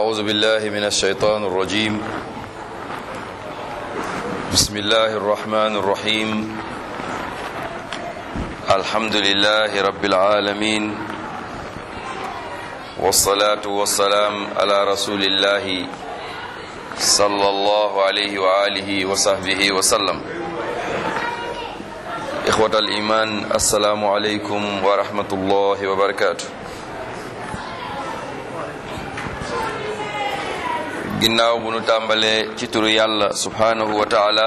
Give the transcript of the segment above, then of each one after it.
أعوذ بالله من الشيطان الرجيم بسم الله الرحمن الرحيم الحمد لله رب العالمين والصلاة والسلام على رسول الله صلى الله عليه وآله وصحبه وسلم إخوة الإيمان السلام عليكم ورحمة الله وبركاته ginnaaw bu nu tàmbalee ci turu yàlla subhanahu wa taala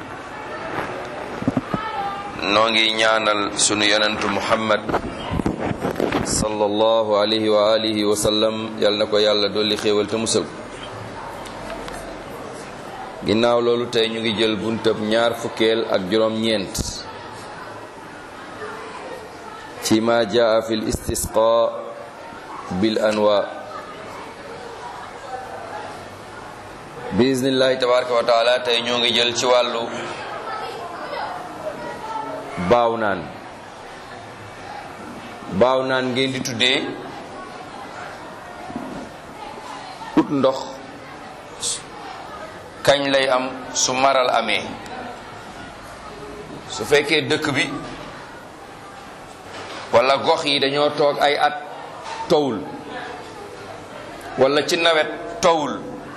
noo ngi ñaanal sunu yonentu muhammad sallallahu alayhi wa alihi wa sallam yal na ko yàlla dolli xéewal te musal ginnaaw loolu tey ñu ngi jël buntab ñaar fukkeel ak juróom-ñeent ci ma jaa fi l istisqa bil anwa bismillahi tabaraka wa taala tey ñoo ngi jël ci wàllu baaw naan baaw naan ngeen di tuddee ut ndox kañ lay am su maral amee su fekkee dëkk bi walla gox yi dañoo toog ay at towul walla ci nawet towul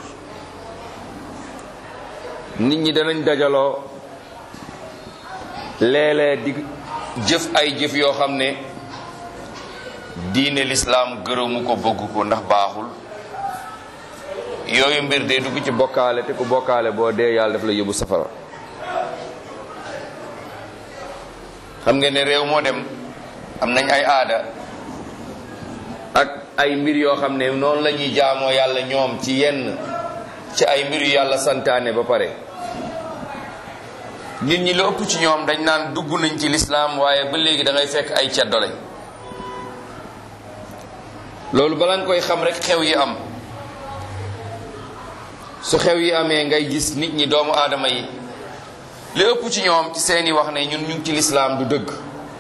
nit ñi danañ dajaloo léeg-léeg di jëf ay jëf yoo xam ne diine lislaam gërëmu ko bëgg ko ndax baaxul yooyu mbir day dugg ci bokkaale te ku bokkaale boo dee yàlla daf la yóbbu safara xam ngeen ne réew moo dem am nañ ay aada ak ay mbir yoo xam ne noonu la ñuy jaamoo yàlla ñoom ci yenn ci ay mbir yu yàlla santaane ba pare nit ñi la ëpp ci ñoom dañ naan dugg nañ ci lislaam waaye ba léegi da ngay fekk ay ceddo lañ loolu bala nga koy xam rek xew yi am su xew yi amee ngay gis nit ñi doomu aadama yi li ëpp ci ñoom ci seeni wax ne ñun ñu ngi ci lislaam du dëgg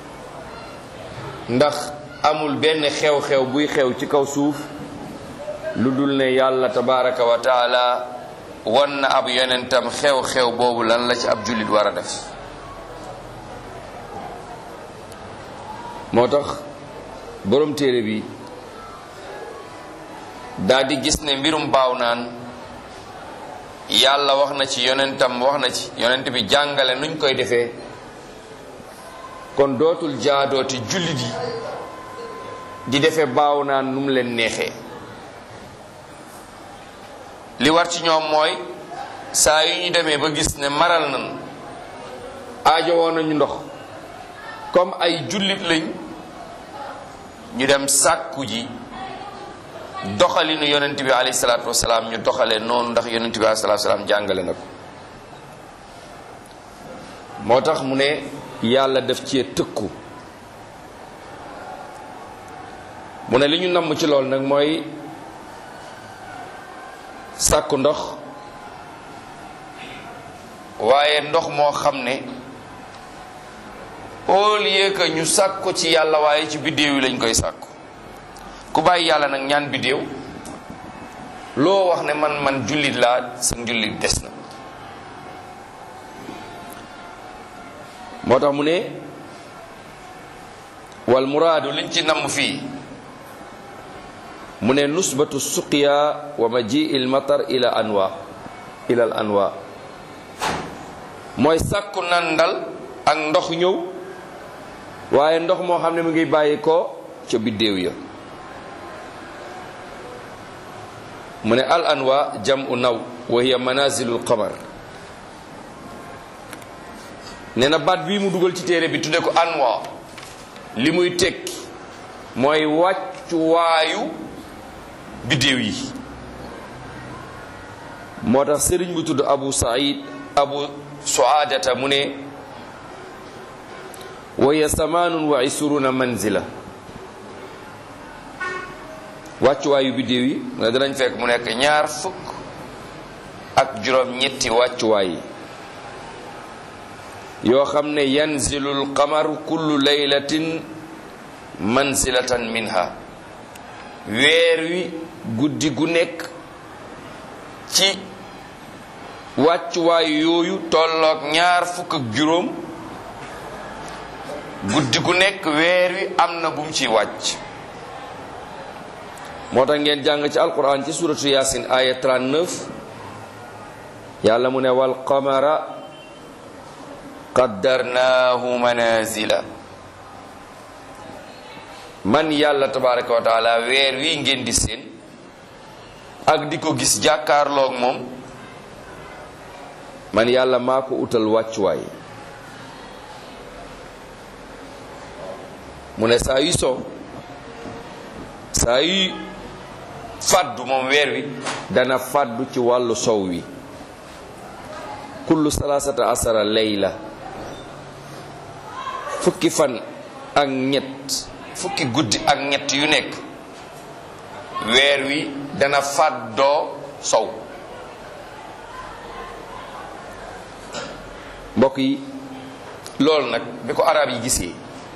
ndax amul benn xew-xew buy xew ci kaw suuf lu dul ne yàlla tabaraka wa taala wan na ab yonentam xew-xew boobu lan la ci ab jullit war a def moo tax borom téere bi daal di gis ne mbirum baaw naan yàlla wax na ci yonentam wax na ci yonent bi jàngale nuñ koy defee kon dootul jaadooti jullit yi di defee baaw naan nu mu leen neexee li war ci ñoom mooy saa yu ñu demee ba gis ne maral nan aajo woon nañu ndox comme ay jullit lañ ñu dem sàkku ji doxalinu yonent bi alayhi salaatu wasalaam ñu doxalee noonu ndax yonent bi alayhi salaatu wasalaam jàngale na ko moo tax mu ne yàlla def ci tëkku mu ne li ñu namm ci lool nag mooy sàkku ndox waaye ndox moo xam ne au lieu que ñu sàkku ci yàlla waaye ci biddéew yi lañ koy sàkku ku bàyyi yàlla nag ñaan biddéew loo wax ne man man jullit laa sa njullit des na moo tax mu ne wal muraadu liñ ci namm fii mu ne nusbatu suqiya wa maji il matar ila anwa ila al anwa mooy sàkku nandal ak ndox ñëw waaye ndox moo xam ne mu ngi bàyyi ko ca biddéew ya mu ne al anwa jamu naw wa hiya manazilul qamar nee na baat bii mu dugal ci téere bi tudde ko anwa li muy tekki mooy wàccuwaayu biddéew yi moo tax sëriñ bu tudd abu said abu suadata mu ne waya samaanun wa isuruna manzila wàccuwaayu biddéew yi mu ne danañ fekk mu nekk ñaar fukk ak juróom ñetti wàccuwaay yi yoo xam ne yanzilu lqamaru kullu laylatin manzilatan minha weer wi guddi gu nekk ci wàccuwaay yooyu tolloog ñaar fukk ak juróom guddi gu nekk weer wi am na bu mu ciy wàcc moo tax ngeen jàng ci alquran ci suratu yasin aya 39 yàlla mu ne wal qamara qaddarnaahu manazila man yàlla tabaraka wa taala weer wi ngeen di seen ak di ko gis jàkkaarloog moom man yàlla maa ko utal wàccuwaay mu ne saa yu so saa yu fàddu moom weer wi dana fàddu ci wàllu sow wi kullu salaasata asara layla fukki fan ak ñett fukki guddi ak ñett yu nekk weer wi dana fàddoo sow mbokk yi loolu nag bi ko arab yi gisee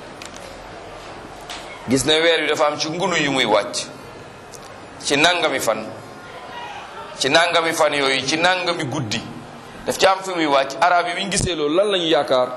gis ne weer wi dafa am ci ngunu yu muy wàcc ci nangami fan ci nangami fan yooyu ci nangami guddi daf ci am fi muy wàcc arab yi bi ñu gisee loolu lan lañu yaakaar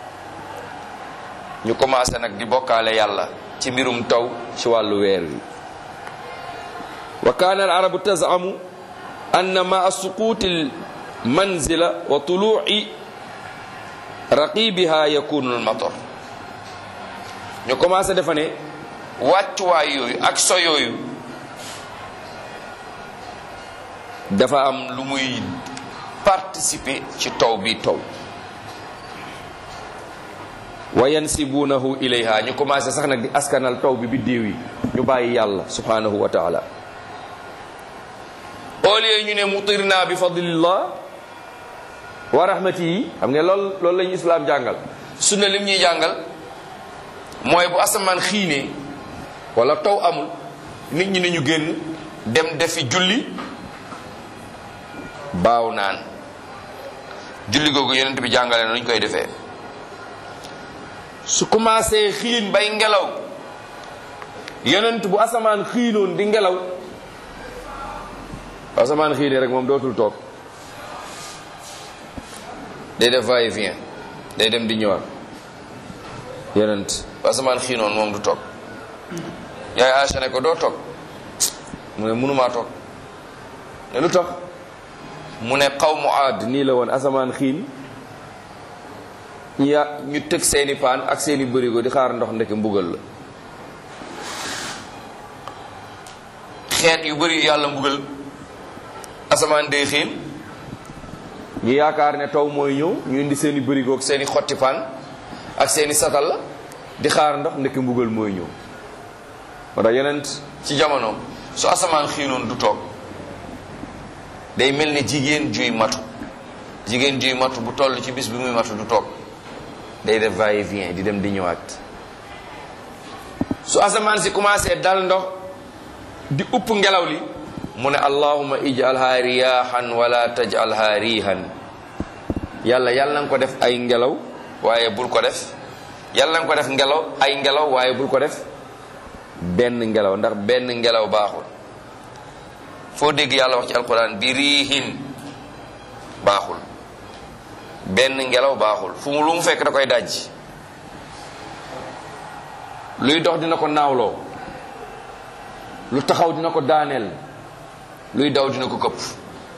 ñu commencé nag di bokkaale yàlla ci mbirum taw ci wàllu weer wi wa kaana al arabu tazamu anna maa suquuti al manzila wa tuluu'i raqibiha yakunu al matar ñu commencé defa ne wàccuwaay yooyu ak so yooyu dafa am lu muy participer ci taw bi taw wa yansibunahu ilayha ñu commencé sax nag di askanal taw bi biddéew yi ñu bàyyi yàlla subhanahu wa taala au lieu ñu ne mutirna bi fadlillah wa rahmatihi xam nga lool loolu la ñu islaam jàngal sunna lim ñuy jàngal mooy bu asamaan xiinee wala taw amul nit ñi nañu génn dem defi julli baaw naan julli googu yonent bi jàngale na ñu koy defee su commencé xiin bay ngelaw yonent bu asamaan xiinoon di ngelaw bu asamaan xiinee rek moom dootul toog day def va et vient day dem di ñëwaat yonent bu asamaan xiinoon moom du toog yaay Aïcha ne ko doo toog mu ne mënumaa toog ne lu tax mu ne qawmu aad nii la woon asamaan xiin ya ñu tëg seeni paan ak seeni bërigo di xaar ndox ndeke mbugal la xeet yu bëri yàlla mbugal asamaan day xiin ñu yaakaar ne taw mooy ñëw ñu indi seeni bërigo ak seeni xotti paan ak seeni satal la di xaar ndox ndeke mbugal mooy ñëw moo tax yeneen ci jamono su asamaan xiinoon du toog day mel ne jigéen juy matu jigéen juy matu bu toll ci bis bi muy matu du toog day def va et vient di dem di ñëwaat su asamaan si commencé dal ndox di upp ngelaw li mu ne allahuma ijalha riyahan wala tajalha rihan yàlla yàlla nga ko def ay ngelaw waaye bul ko def yàlla nga ko def ngelaw ay ngelaw waaye bul ko def benn ngelaw ndax benn ngelaw baaxul foo dégg yàlla wax ci alquran bi riihin baaxul benn ngelaw baaxul fu mu lu mu fekk da koy dajji luy dox dina ko naawloo lu taxaw dina ko daaneel luy daw dina ko këpp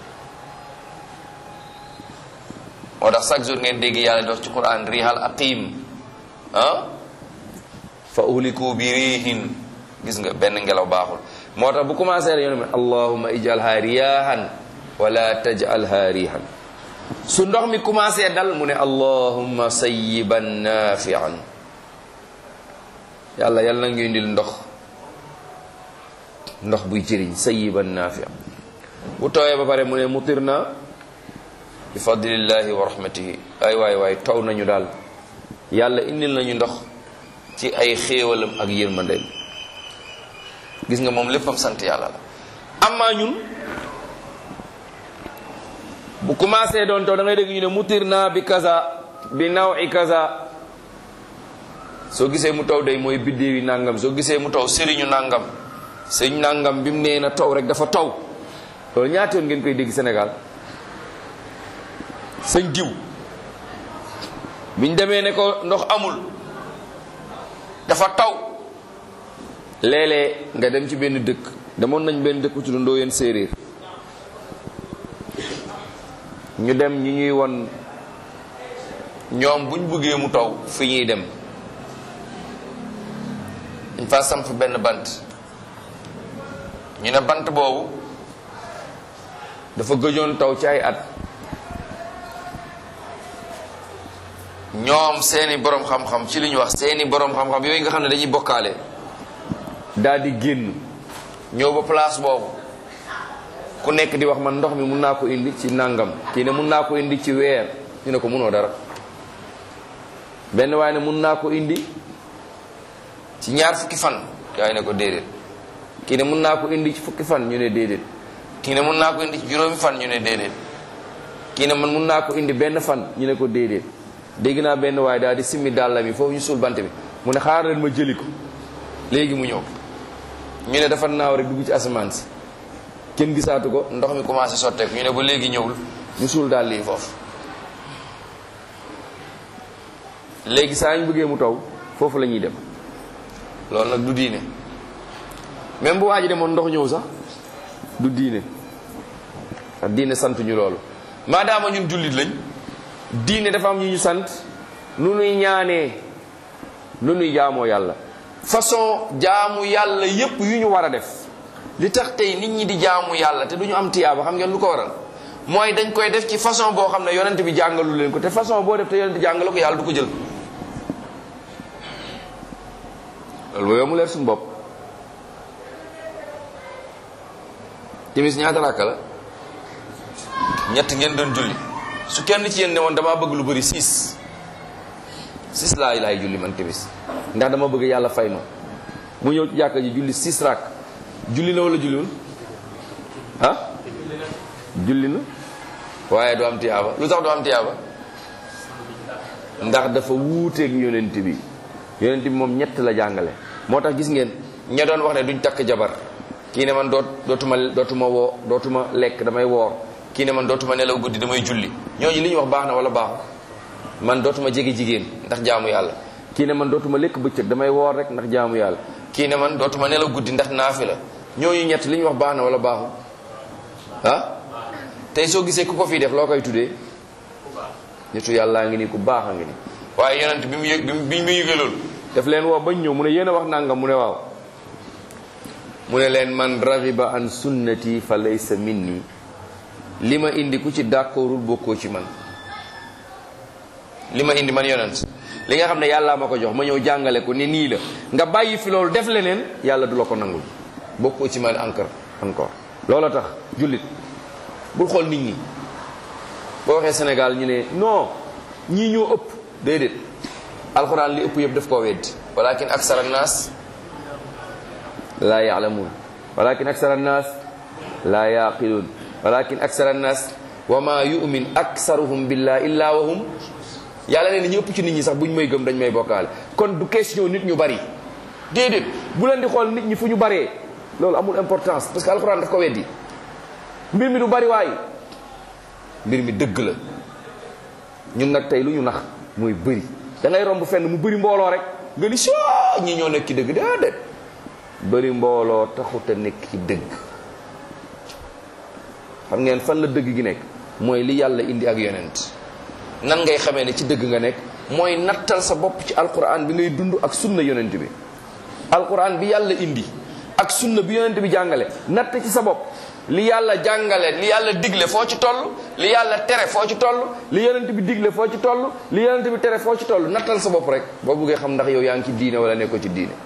moo tax chaque jour ngeen dégg yàlla di wax ci quran rihal aqim ah fa uhliku bi riihin gis nga benn ngelaw baaxul moo tax bu commencé rek yoon allahuma ijalha riyahan wala tajalha rihan su ndox mi commencé dal mu ne allahumma sayyiban nafian yàlla yàlla na ngi indil ndox ndox buy jëriñ sayyiban nafian bu tooyee ba pare mu ne mutirna bi fadlillahi wa rahmatihi ay waay waay taw nañu daal yàlla indil nañu ndox ci ay xéewalam ak yërmandeem gis nga moom léppam sant yàlla la amma ñun bu commencé doon taw da ngay dégg ñu ne mutir naa bi kaza bi nawi kaza soo gisee mu taw day mooy biddéewi nangam soo gisee mu taw sëriñu nangam sëriñ nangam bi mu nee na taw rek dafa taw loolu ñaata yoon ngeen koy dégg Sénégal sëñ diw biñ demee ne ko ndox amul dafa taw léeg-léeg nga dem ci benn dëkk demoon nañ benn dëkk ci dundoo yéen séeréer ñu dem ñu ñuy won ñoom buñ bëggee mu taw fi ñuy dem dañ fa samp benn bant ñu ne bant boobu dafa gëjoon taw ci ay at ñoom seeni borom xam-xam ci li ñu wax seeni borom xam-xam yooyu nga xam ne dañuy bokkaale daal di génn ñëw ba place boobu ku nekk di wax man ndox mi mun naa ko indi ci nangam kii ne mun naa ko indi ci weer ñu ne ko munoo dara benn waaye ne mun naa ko indi ci ñaar fukki fan gaa yi ne ko déedéet kii ne mun naa ko indi ci fukki fan ñu ne déedéet kii ne mun naa ko indi ci juróomi fan ñu ne déedéet kii ne man mun naa ko indi benn fan ñu ne ko déedéet dégg naa benn waaye daal di simmi dàlla mi foofu ñu suul bant bi mu ne xaar leen ma jëli ko léegi mu ñëw ñu ne dafa naaw rek dugg ci asamaan si kenn gisaatu ko ndox mi commencé sotteeku ñu ne ba léegi ñëwul ñu suul dàll yi foofu léegi saa ñu bëggee mu taw foofu la ñuy dem loolu nag du diine même bu waa ji demoon ndox ñëw sax du diine ak diine sant ñu loolu maadaama ñun jullit lañ diine dafa am ñu ñu sant nu nuy ñaanee nu nuy jaamoo yàlla façon jaamu yàlla yépp yu ñu war a def li tax tey nit ñi di jaamu yàlla te du ñu am tiyaaba xam ngeen lu ko waral mooy dañ koy def ci façon boo xam ne yonent bi jàngalu leen ko te façon boo def te yonent jàngalu ko yàlla du ko jël loolu boobu mu leer suñu bopp timis ñaata rakka la ñett ngeen doon julli su kenn ci yéen ne woon damaa bëgg lu bëri six six laa laay julli man timis ndax dama bëgg yàlla fay ma mu ñëw ci jàkka ji julli six rak julli na wala julliwul ah julli na waaye du am tiyaaba lu tax du am tiyaaba ndax dafa wuuteeg yonent bi yonent bi moom ñett la jàngale moo tax gis ngeen ña doon wax ne duñ takk jabar kii ne man doot dootuma dootuma woo dootuma lekk damay woor kii ne man dootuma nelaw guddi damay julli ñooñu li ñu wax baax na wala baaxu man dootuma jege jigéen ndax jaamu yàlla kii ne man dootuma lekk bëccëg damay woor rek ndax jaamu yàlla kii ne man dootuma nelaw guddi ndax naafi la ñooñu ñett li ñu wax baax na wala baaxu ah tey soo gisee ku ko fii def loo koy tuddee nitu yàllaa ngi nii ku baax a ngi nii waaye yonent bi mu yëg bi mu yëgee loolu daf leen woo bañ ñëw mu ne yéen a wax nangam mu ne waaw mu ne leen man raxiba an sunnati fa laysa minni li ma indi ku ci d'accordul bokkoo ci man li ma indi man yonent li nga xam ne yàllaa ma ko jox ma ñëw jàngale ko ni nii la nga bàyyi fi loolu def leneen yàlla du la ko nangul bokkoo ci man encore encore loolu tax jullit bul xool nit ñi boo waxee Sénégal ñu ne non ñii ñoo ëpp déedéet alxuraan li ëpp yëpp daf koo weddi walakin aksara annaas laa yaalamuun walakin aksara annaas laa yaqiluun walakin aksara annaas wa ma yumin aksaruhum billah illa wa hum yàlla nee na ñu ëpp ci nit ñi sax buñ may gëm dañ may bokkaale kon du question nit ñu bari déedéet bu leen di xool nit ñi fu ñu baree loolu amul importance parce que alxuraan daf ko weddi mbir mi du bari waay mbir mi dëgg la ñun nag tey lu ñu nax mooy bëri da ngay romb fenn mu bëri mbooloo rek nga ni soo ñi ñoo nekk ci dëgg déedéet bëri mbooloo taxut a nekk ci dëgg xam ngeen fan la dëgg gi nekk mooy li yàlla indi ak yonent nan ngay xamee ne ci dëgg nga nekk mooy nattal sa bopp ci alquran bi ngay dund ak sunna yonent bi alquran bi yàlla indi ak sunna bi yonent bi jàngale natt ci sa bopp li yàlla jàngale li yàlla digle foo ci toll li yàlla tere foo ci toll li yonent bi digle foo ci toll li yonent bi tere foo ci toll nattal sa bopp rek boo buggee xam ndax yow yaa ngi ci diine wala nekkoo ci diine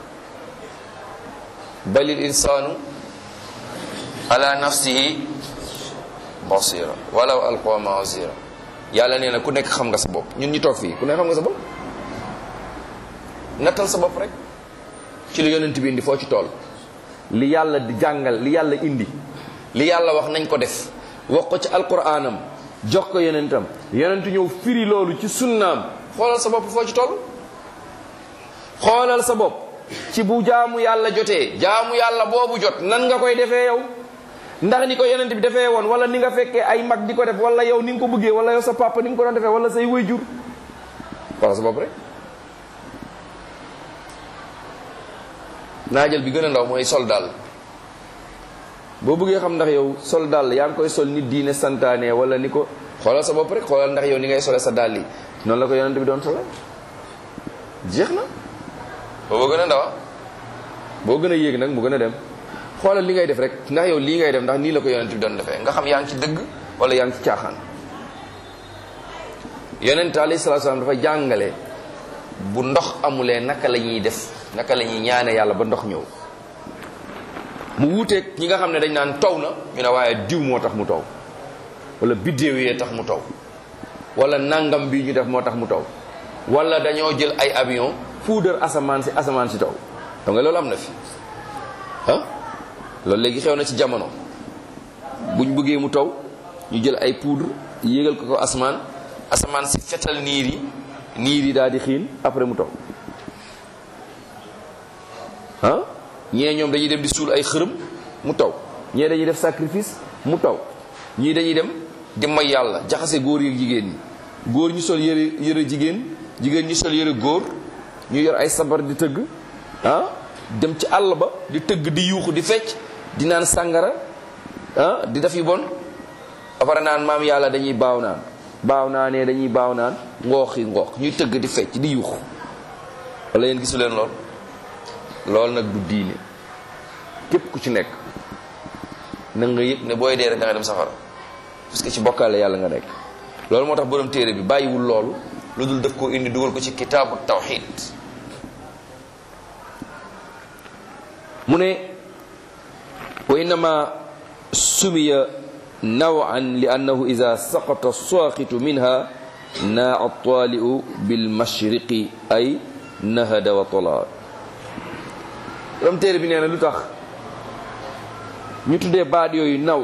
balil insaanu ala nafsihi basira walaw alqa maasira yàlla nee na ku nekk xam nga sa bopp ñun ñi toog fii ku nekk xam nga sa bopp nattal sa bopp rek ci li yonent bi indi foo ci toll li yàlla di jàngal li yàlla indi li yàlla wax nañ ko def wax ko ci alquranam jox ko yonentam yonent ñëw firi loolu ci sunnaam xoolal sa bopp foo ci toll xoolal sa bopp ci bu jaamu yàlla jotee jaamu yàlla boobu jot nan nga koy defee yow ndax ni ko yonent bi defee woon wala ni nga fekkee ay mag di ko def wala yow ni nga ko bëggee wala yow sa papa ni nga ko doon defee wala say waajur wala sa bopp rek naajal bi gën a ndaw mooy sol daal boo bëggee xam ndax yow sol daal yaa ngi koy sol nit diine santaane wala ni ko xoolal sa bopp rek xoolal ndax yow ni ngay sole sa dàll yi noonu la ko yonent bi doon sole jeex na boo gën a ndaw boo gën a yéeg nag mu gën a dem xoolal li ngay def rek ndax yow lii ngay def ndax nii la ko yonent bi doon defee nga xam yaa ngi ci dëgg wala yaa ngi ci caaxaan yonent alayhi salaatu salaam dafa jàngale bu ndox amulee naka la ñuy def naka la ñuy ñaane yàlla ba ndox ñëw mu wuuteeg ñi nga xam ne dañ naan taw na ñu ne waaye diw moo tax mu taw wala biddéew yee tax mu taw wala nangam bi ñu def moo tax mu taw wala dañoo jël ay avion puudar asamaan si asamaan si taw xam nga loolu am na fi ah loolu léegi xew na ci jamono buñ bëggee mu taw ñu jël ay poudre yéegal ko ko asamaan asamaan si fetal niir yi niir yi daal di xiin après mu taw ah ñee ñoom dañuy dem di suul ay xërëm mu taw ñee dañuy def sacrifice mu taw ñii dañuy dem di may yàlla jaxase góor yi jigéen ñi góor ñu sol yëre yëre jigéen jigéen ñu sol yëre góor ñu yor ay sabar di tëgg ah dem ci àll ba di tëgg di yuuxu di fecc di naan sàngara ah di def yu bon apare naan maam yàlla dañuy baaw naan baaw naanee dañuy baaw naan ngoox yi ngoox ñuy tëgg di fecc di yuuxu wala yéen gisu leen lool loolu nag du diine képp ku ci nekk na nga yëg ne booy dee rek da nga dem safara parce que ci bokkaale yàlla nga nekk loolu moo tax borom téere bi bàyyiwul loolu lu dul def koo indi dugal ko ci kitaabu tawxid mu ne wa innama sumiya nawan li annahu ida saqata saaqitu minha naa taaliu bilmashriqi ay nahada wa tola borom téere bi nee na lu tax ñu tuddee baat yooyu naw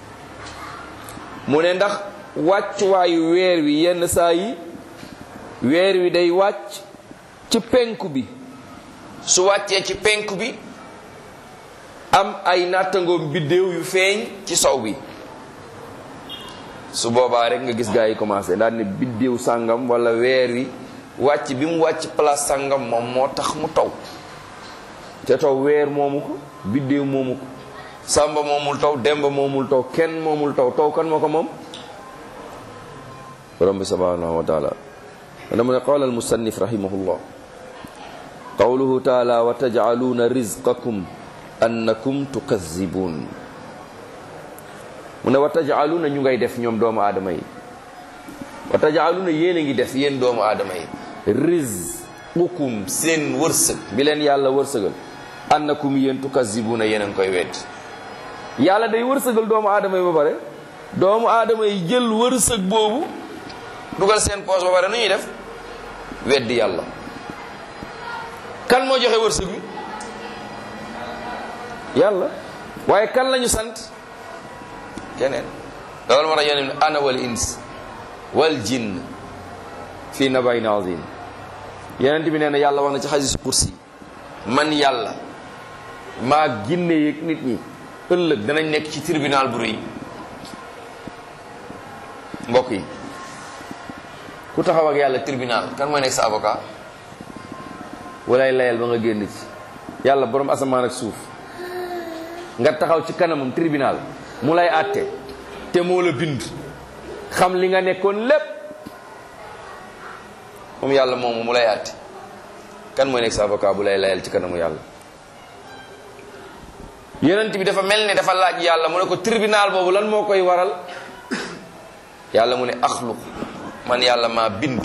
mu ne ndax wàccuwaayu weer wi yenn saa yi weer wi day wàcc ci penku bi su wàccee ci penku bi am ay nattangoom biddéew yu feeñ ci sow bi su boobaa rek nga gis gaa yi commencé daal ne biddéew sàngam wala weer wi wàcc bi mu wàcc place sàngam moom moo tax mu taw te taw weer moomu ko biddéew moomu ko sàmba moomul taw demba moomul taw kenn moomul taw taw kan moo ko moom borom bi subhanahu wa taala dama ne qaala almusannif rahimahullah qawluhu taala wa tajcaluuna rizqakum annakum tukazibun mu ne wa tajcaluuna ñu ngay def ñoom doomu aadama yi wa tajcaluuna yéen a ngi def yéen doomu aadama yi rizqukum seen wërsëg bi leen yàlla wërsëgal annakum yéen tukazibuna yéen a ngi koy wedd yàlla day wërsëgal doomu aadama yi ba pare doomu aadama yi jël wërsëg boobu dugal seen poos ba pare nu ñuy def weddi yàlla kan moo joxe wërsëg bi yàlla waaye kan lañu sant keneen loolu moo tax yonent bi ana wal ins wal jinn fii nabayin azim yonent bi nee na yàlla wax na ci xadiis kursi man yàlla maa ginne yeeg nit ñi ëllëg danañ nekk ci tribunal bu rëy mbokk yi ku taxaw ak yàlla tribunal kan mooy nekk sa avocat walay layal ba nga génn ci yàlla borom asamaan ak suuf nga taxaw ci kanamam tribunal mu lay àtte te moo la bind xam li nga nekkoon lépp moom yàlla moomu mu lay àtte kan mooy nekk sa avocat bu lay layal ci kanamu yàlla yonent bi dafa mel ni dafa laaj yàlla mu ne ko tribunal boobu lan moo koy waral yàlla mu ne axluq man yàlla maa bind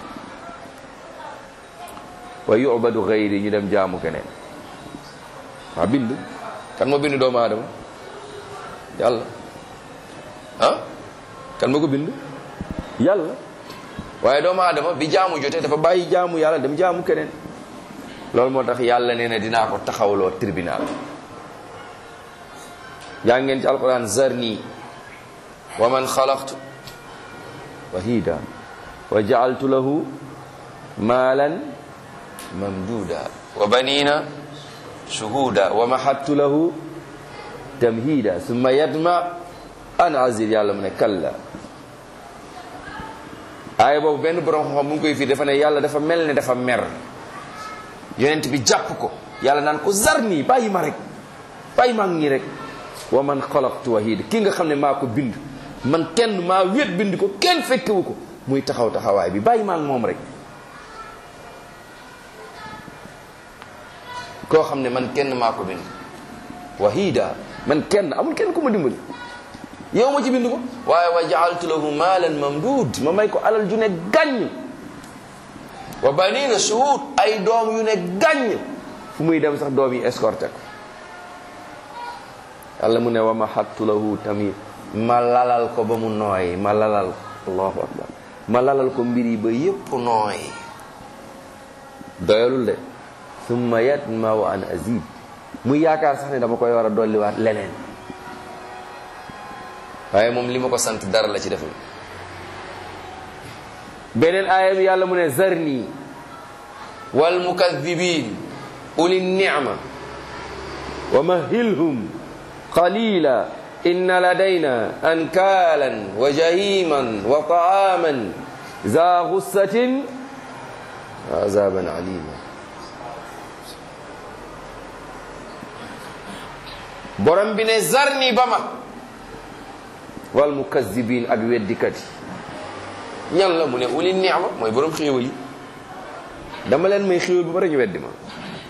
wa yubadu gayri ñu dem jaamu keneen maa bind kan moo bind doomu aadama yàlla ah kan moo ko bind yàlla waaye doomu aadama bi jaamu jotee dafa bàyyi jaamu yàlla dem jaamu keneen loolu moo tax yàlla nee na dinaa ko taxawloo tribunal jaa ngeen ci alquran zarni wa man xalaqtu wahida wa jaaltu lahu maalan mamduda wa banina shuhuda wa mahattu lahu tamhida summa yadma an azir yàlla mu ne kalla aaya boobu benn borom xam-xam mu ngi koy fii dafa ne yàlla dafa mel ne dafa mer yonent bi jàpp ko yàlla naan ko zarni bàyyi ma rek bàyyi ma ngi rek wa man xalaqtu wahida ki nga xam ne maa ko bind man kenn maa wét bind ko kenn fekkewu ko muy taxaw taxawaay bi bàyyi ma ak moom rek koo xam ne man kenn maa ko bind wahida man kenn amul kenn ku ma dimbali yow ma ci bind ko waaye wa jaaltu lahu maalan mamduud ma may ko alal ju ne gàññ wa banina shuhud ay doom yu ne gàññ fu muy dem sax doom yi escorté ko yàlla mu ne wa mahattu lahu tamit ma lalal ko ba mu nooy ma lalal ko allahu akbar ma lalal ko mbir yi ba yépp nooy doyalul de summa yatmau an azid muy yaakaar sax ne dama koy war a dolliwaat leneen waaye moom li ma ko sant dara la ci deful beneen aaya bi yàlla mu ne zarni wal mukadibin uli nicma wa mahilhum qalila inna ladayna ankaalan wa jahiman wa taaman za gussatin wa azaban alima borom bi ne zarni ba ma wal mukazibin ak weddikat yi ñan la mu ne uli ni'ma mooy borom xéewal yi dama leen may xéewal ba pare ñu weddi ma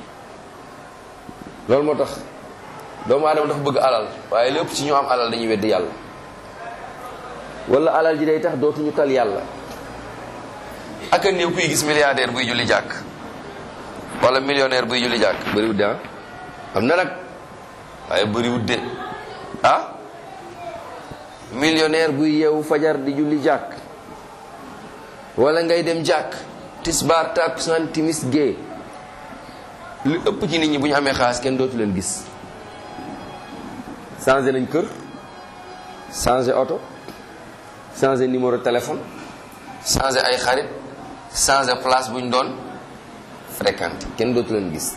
loolu moo tax doomu aadama dafa bëgg alal waaye lépp ci ñu am alal dañuy weddi yàlla wala alal ji day tax dootuñu tal yàlla ak a néew kuy gis milliardaire buy julli jàkk wala millionnaire buy julli jàkk bëriwut de ah am na nag waaye bëriwut de ah millionnaire buy yeewu fajar di julli jàkk wala ngay dem jàkk tisbaar takkusaan timis gée li ëpp ci nit ñi bu ñu amee xaalis kenn dootu leen gis changé nañ kër changé oto changé numéro téléphone changé ay xarit changé place bu ñu doon fréquenté kenn dootu leen gis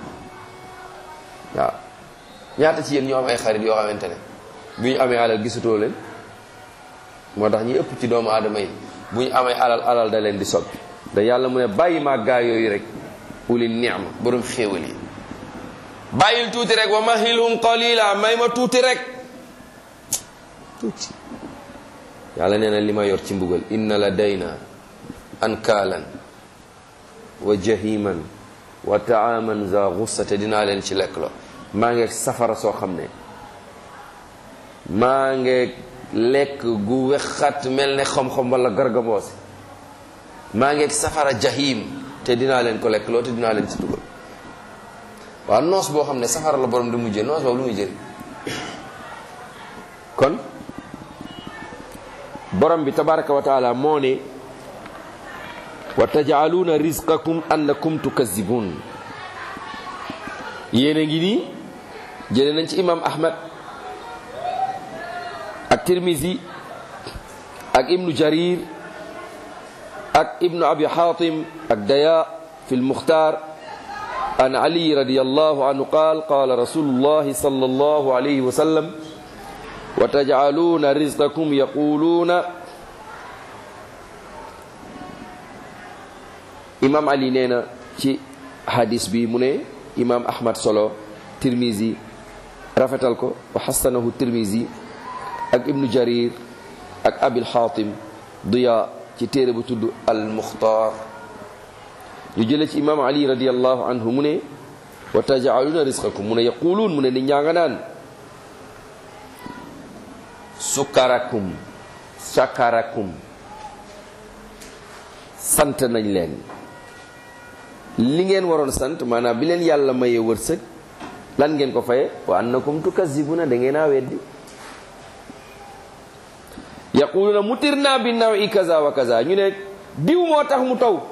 waaw ñaata ci yéen ñoo am ay xarit yoo xamante ne bu ñu amee alal gisatoo leen moo tax ñi ëpp ci doomu aadama yi bu ñu amee alal alal da leen di soppi da yàlla mu ne bàyyi maa gaa yooyu rek uli ni'ma borom xéewal yi bàyyil tuuti rek wa mahilhum qalila may ma tuuti rek tuuti yàlla nee na li ma yor ci mbugal inna la dayna ankaalan wa jahiman wa taaman za gussate dinaa leen ci lekk lo maa ngi safara soo xam ne maa ngi lekk gu wexat mel ne xam-xam wala gargamoose maa ngi safara jahim te dinaa leen ko lekk loo te dinaa leen ci dugal waaw noos boo xam ne safara la borom di mujjee noos boobu lu muy jëriñ kon borom bi tabaraka wa taala moo ne wa tajaaluuna rizqakum annakum tukazibun yéen a ngi nii jële nañ ci imam ahmad ak tirmisi ak ibnu jarir ak ibnu abi hatim ak daya fi lmuxtar an ali radiallahu anhu qaal qala rasulullahi sal allahu alayhi wa sallam wa tajcaluuna rizqakum yaquluuna imam ali nee na ci hadis bi mu ne imam ahmad solo tirmisi rafetal ko wa xasanahu tirmisi ak ibnu jarir ak abil xaatim diya ci téere bu tudd al muxtaar ñu jële ci imam ali radiallahu anhu mu ne wa tajaaluna risqakum mu ne yaquluun mu ne nit ñaa nga naan sukarakum sakarakum sant nañ leen li ngeen waroon sant maanaam bi leen yàlla mayee wërsëg lan ngeen ko faye wa annakum tukazibuna da ngeen a weddi yaquluna mutirna bi nawi kaza wa kaza ñu ne diw moo tax mu taw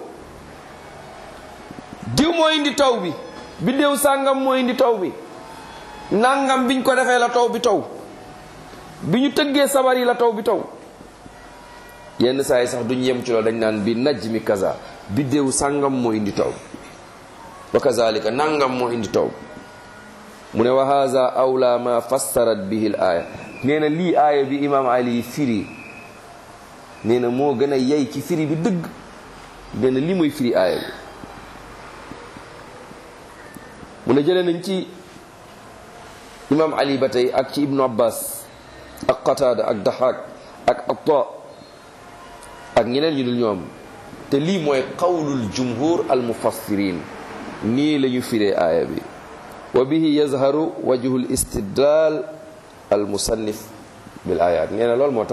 diw moo indi taw bi biddéew sàngam moo indi taw bi nangam biñ ko defee la taw bi taw bi ñu tëggee sabar yi la taw bi taw yenn saa yi sax duñ yem ci loolu dañ naan bi najj mi kaza biddéew sàngam moo indi taw wa kazalika nangam moo indi taw mu ne wa haza awla ma fassarat bihi l aaya nee na lii aaya bi imaam ali firi nee na moo gën a yey ci firi bi dëgg nee na lii mooy firi aaya bi mu ne jëlee nañ ci imaam ali ba tey ak ci ibnu abbas ak qataada ak daxaak ak atta ak ñeneen ñu dul ñoom te lii mooy qawlul jumhur al mufassirin nii la ñu firee aaya bi wa bihi yazharu wajhu l istidlal al musannif bil ayat nee na loolu moo tax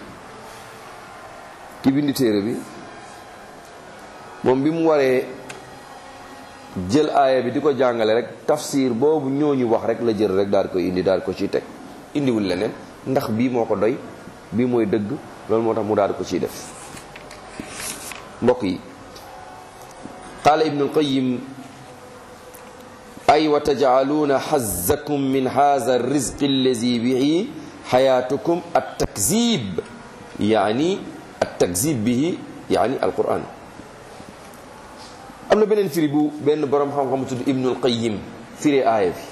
ki bindi téere bi moom bi mu waree jël aaya bi di ko jàngale rek tafsir boobu ñooñu wax rek la jël rek daal ko indi daal ko ciy teg indiwul leneen ndax bii moo ko doy bii mooy dëgg loolu moo tax mu daal ko ciy def mbokk yi qaala ibnu alqayim ay wa tajcaluuna xazzakum min haza alrizqi allazi bihi xayaatukum altakzib yaani altakzib bihi yaani alquran am na beneen firi bu benn boroom xam-xam tudd ibnu alqayim firi aaya bi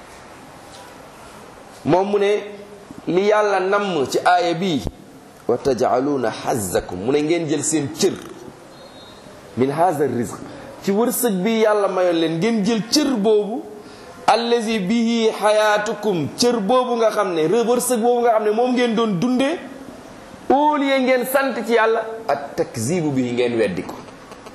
moom mu ne li yàlla namm ci aaya bi wa tajcaluuna xazzakum mu ne ngeen jël seen cër min haza rizq ci wërsëg bi yàlla mayoon leen ngeen jël cër boobu allazi bihi xayaatukum cër boobu nga xam ne wërsëg boobu nga xam ne moom ngeen doon dundee au lieu ngeen sant ci yàlla ak takzibu bihi ngeen weddi ko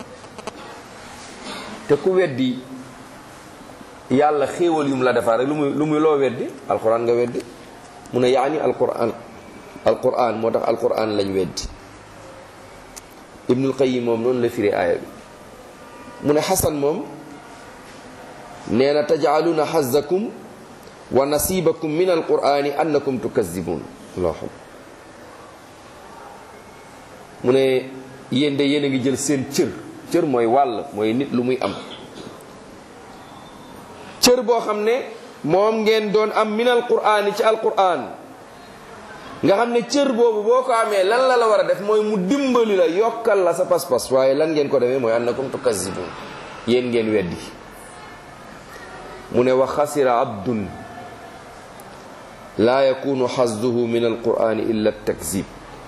te ku weddi yàlla xéewal yum la defar rek lu muy lu muy loo weddi alquran nga weddi mu ne yaani alquran alquran moo tax alquran lañ weddi ibnul qayyim moom noonu la firi aaya bi mu ne xasan moom nee na tajcaluuna xazakum wa nasibakum min alqurani annakum tukazibun allahu mu ne yéen de yéen a ngi jël seen cër cër mooy wàll mooy nit lu muy am cër boo xam ne moom ngeen doon am min alqurani ci alquran nga xam ne cër boobu boo ko amee lan la la war a def mooy mu dimbali la yokkal la sa pas-pas waaye lan ngeen ko defee mooy annakum tukazibun yéen ngeen weddi mu ne wa xasira abdun laa yakunu xazduhu min alqurani illa takzib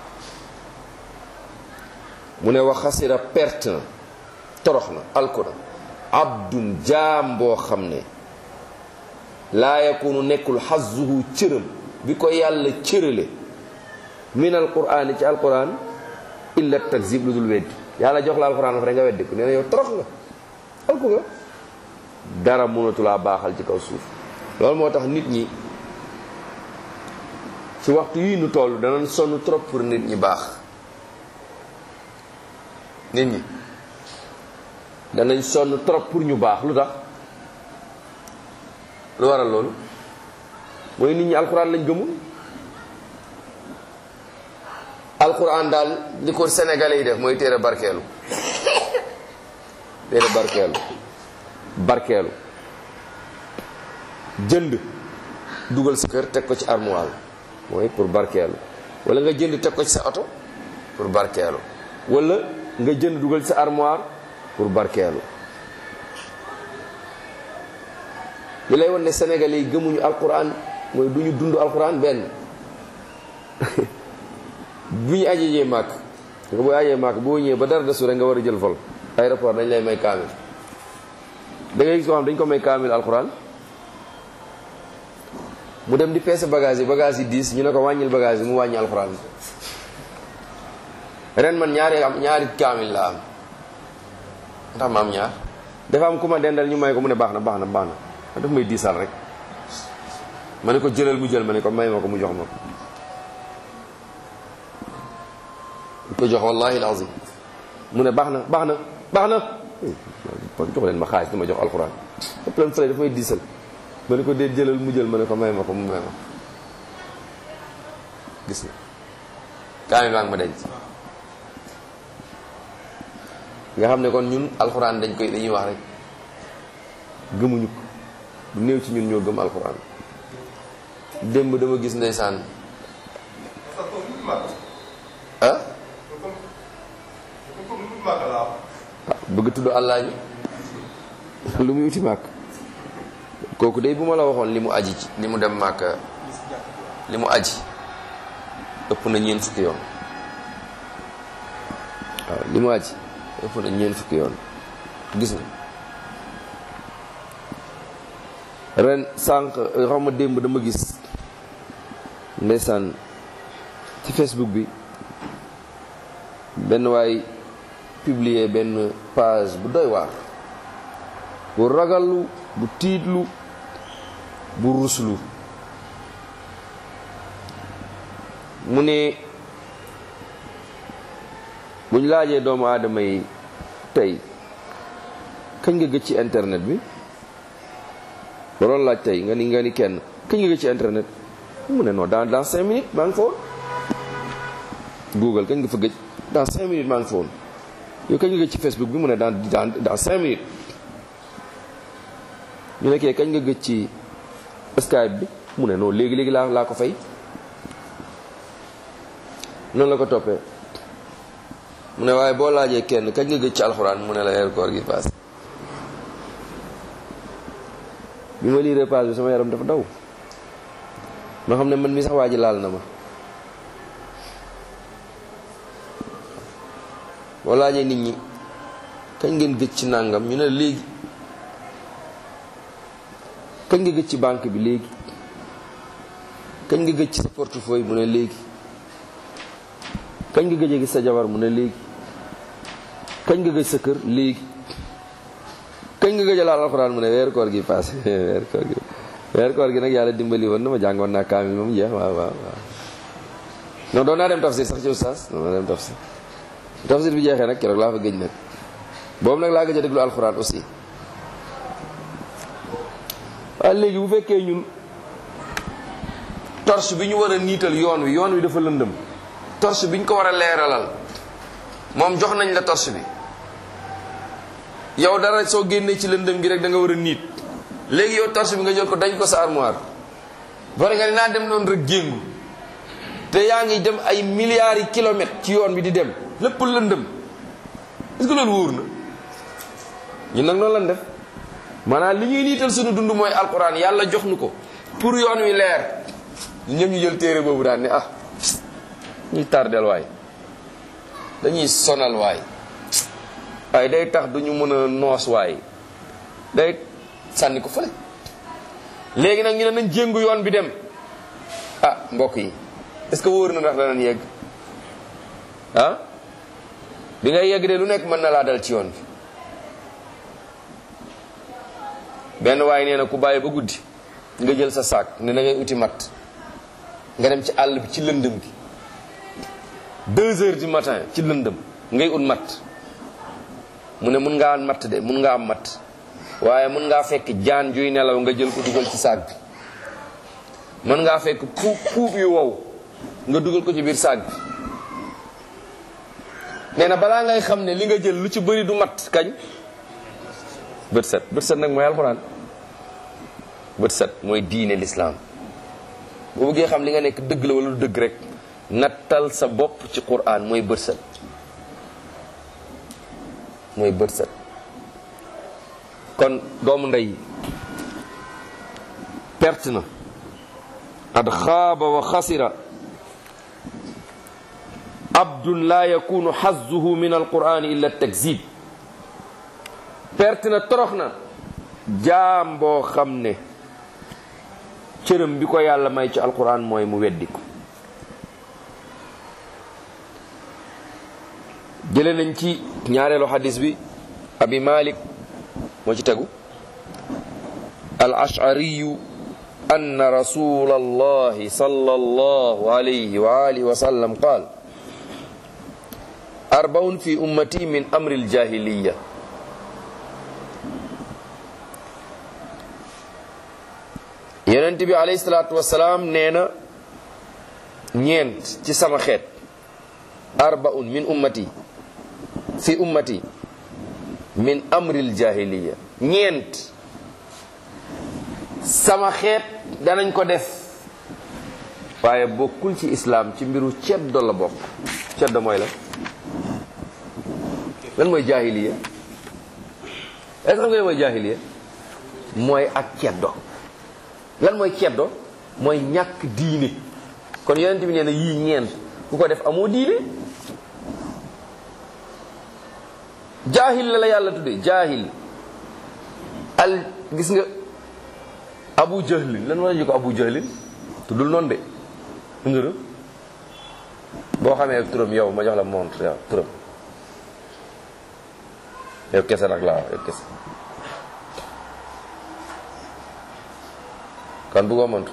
mu ne wa xasira perte na torox na alkuna abdun jaam boo xam ne laa yakunu nekkul xazduhu cëram bi ko yàlla cërale min alquran ci alquran illa takzib lu dul weddi yàlla jox la alquran fa rek nga weddi ko nee na yow torox nga alku nga dara mënatulaa baaxal ci kaw suuf loolu moo tax nit ñi ci waxtu yii nu toll danañ sonn trop pour nit ñi baax nit ñi danañ sonn trop pour ñu baax lu tax lu waral loolu mooy nit ñi alquran lañ gëmul alquran daal li ko sénégalais yi def mooy téere barkeelu téere barkeelu barkeelu jënd dugal sa kër teg ko ci armoire mooy pour barkeelu wala nga jënd teg ko ci sa oto pour barkeelu wala nga jënd dugal sa armoire pour barkeelu li lay won ne sénégalais yi gëmuñu alquran mooy du ñu dund alquran benn bu ñu ajejee màkk nga booy ajee màkk boo ñëwee ba dara desu rek nga war a jël vol aéroport dañ lay may kaamil da ngay gis koo xam dañ ko may kaamil alquran mu dem di peese bagage yi bagage yi diis ñu ne ko wàññil bagage yi mu wàññi alquran ren man ñaari am ñaari kaamil la am ndax ma am ñaar dafa am ku ma dendal ñu may ko mu ne baax na baax na baax na daf may diisal rek ma ne ko jëlal mu jël ma ne ko may ma ko mu jox ma ko ko jox wallahi alazim mu ne baax na baax na baax na jox leen ma xaalis dama jox alxuraan ëpp leen fële daf may diisal ma ne ko dee jëlal mu jël ma ne ko may ma ko mu may ma gis na kaami maa ngi ma denc nga xam ne kon ñun alxuraan dañ koy dañuy wax rek gëmuñu ko bu néew ci ñun ñoo gëm alxuraan démb dama gis ndeysaan ah bëgg tudd allah ji lu muy uti màkk kooku de bu ma la waxoon li mu aji ci li mu dem màkka li mu aji ëpp na ñeent fukki yoon waaw li mu aji ëpp na ñeent fukki yoon gis nga ren sànq xaw ma démb dama gis ndeysaan ci Facebook bi benn waay publier benn page bu doy waar bu ragallu bu tiitlu bu ruslu mu ne buñ laajee doomu aadama yi tey kañ nga gëj ci internet bi loolu laaj tey nga ni nga ni kenn kañ nga gëj ci internet mu ne non dans dans cinq minutes maa ngi fa woon Google kañ nga fa gëj dans cinq minutes maa ngi fa woon yow kañ nga gëj ci Facebook bi mu ne dans dans dans cinq minutes ñu nekkee kañ nga gëj ci Skype bi mu ne non léegi léegi laa laa ko fay noonu la ko toppee mu ne waaye boo laajee kenn kañ nga gëj ci alxuraan mu ne la weeru koor gi paas bi ma lii repas bi sama yaram dafa daw ma xam ne man mi sax waa ji laal na ma boo laajee nit ñi kañ ngeen gëj ci nàngam ñu ne léegi kañ nga gëj ci banque bi léegi kañ nga gëj ci sa portefeuille mu ne léegi kañ nga gëj a gis sa jabar mu ne léegi kañ nga gëj sa kër léegi kañ nga gëj a laal alxuraan mu ne weeru koor gi passé weeru koor gi weeru koor gi nag yàlla dimbali woon na ma jàngoon naa kaamil moom jeex waaw waaw waaw non doon naa dem tafsir sax ci oustaz doon naa dem tafsir tafsir bi jeexee nag keroog laa fa gëj nag boobu nag laa gëj a déglu alxuraan aussi waaye léegi bu fekkee ñun torche bi ñu war a niital yoon wi yoon wi dafa lëndëm torche bi ñu ko war a leeralal moom jox nañ la torche bi yow dara soo génnee ci lëndëm gi rek da nga war a niit léegi yow torche bi nga jël ko dañ ko sa armoire bari nga ne naa dem noonu rek jéngu te yaa ngi dem ay milliards yi kilomètres ci yoon bi di dem lépp lëndëm est-ce que loolu wóor na ñun nag noonu lañ def maanaam li ñuy niital suñu dund mooy alquran yàlla jox nu ko pour yoon wi leer ñu ñëpp ñu jël téere boobu daan ne ah ñuy tardel waay dañuy sonal waay waaye day tax duñu mën a noos waay day sànni ko fële léegi nag ñu ne nañ jéngu yoon bi dem ah mbokk yi est-ce que wóor na ndax danañ yegg ah bi ngay yegg de lu nekk mën na laa dal ci yoon bi benn waaye nee na ku bàyyi ba guddi nga jël sa saak ne na ngay uti matt nga dem ci àll bi ci lëndëm gi deux heures du matin ci lëndëm ngay ut matt mu ne mun ngaa am matt de mun ngaa am matt waaye mun ngaa fekk jaan juy nelaw nga jël ko dugal ci saak bi mën ngaa fekk puub puub yu wow nga dugal ko ci biir saak bi nee na balaa ngay xam ne li nga jël lu ci bëri du matt kañ bët set bët set nag mooy alxuraan bët set mooy diine lislaam boo bëggee xam li nga nekk dëgg la wala lu dëgg rek nattal sa bopp ci quraan mooy bët set mooy bët set kon doomu ndey perte na qad xaaba wa xasira abdun la yakunu xazzuhu min alqur'ani illa takzib perte na torox na jaam boo xam ne cërëm bi ko yàlla may ci alquran mooy mu weddi ko jële nañ ci ñaareelu xadis bi abi malik moo ci tegu al ashariyu أن رسول الله صلى الله عليه وآله وسلم قال أربع في أمتي من أمر الجاهلية yonent bi alayhi salaatu wasalaam nee na ñeent ci sama xeet arbaun min ummati fi ummati min amril jahiliya ñeent sama xeet danañ ko def waaye bokkul ci islaam ci mbiru ceddo la bokk ceddo mooy la lan mooy jahiliya est-ce que xam nga mooy jahiliya mooy ak ceddo lan mooy ceddo mooy ñàkk diine kon yonent bi nee na yii ñeent ku ko def amoo diine jaahil la la yàlla tudde jaahil al gis nga abu jahlin lan war a ko abu jahlin tuddul noonu de ngërë boo xamee turam yow ma jox la montre yow turam yow kese nag laa yow kese kan bëggoo montre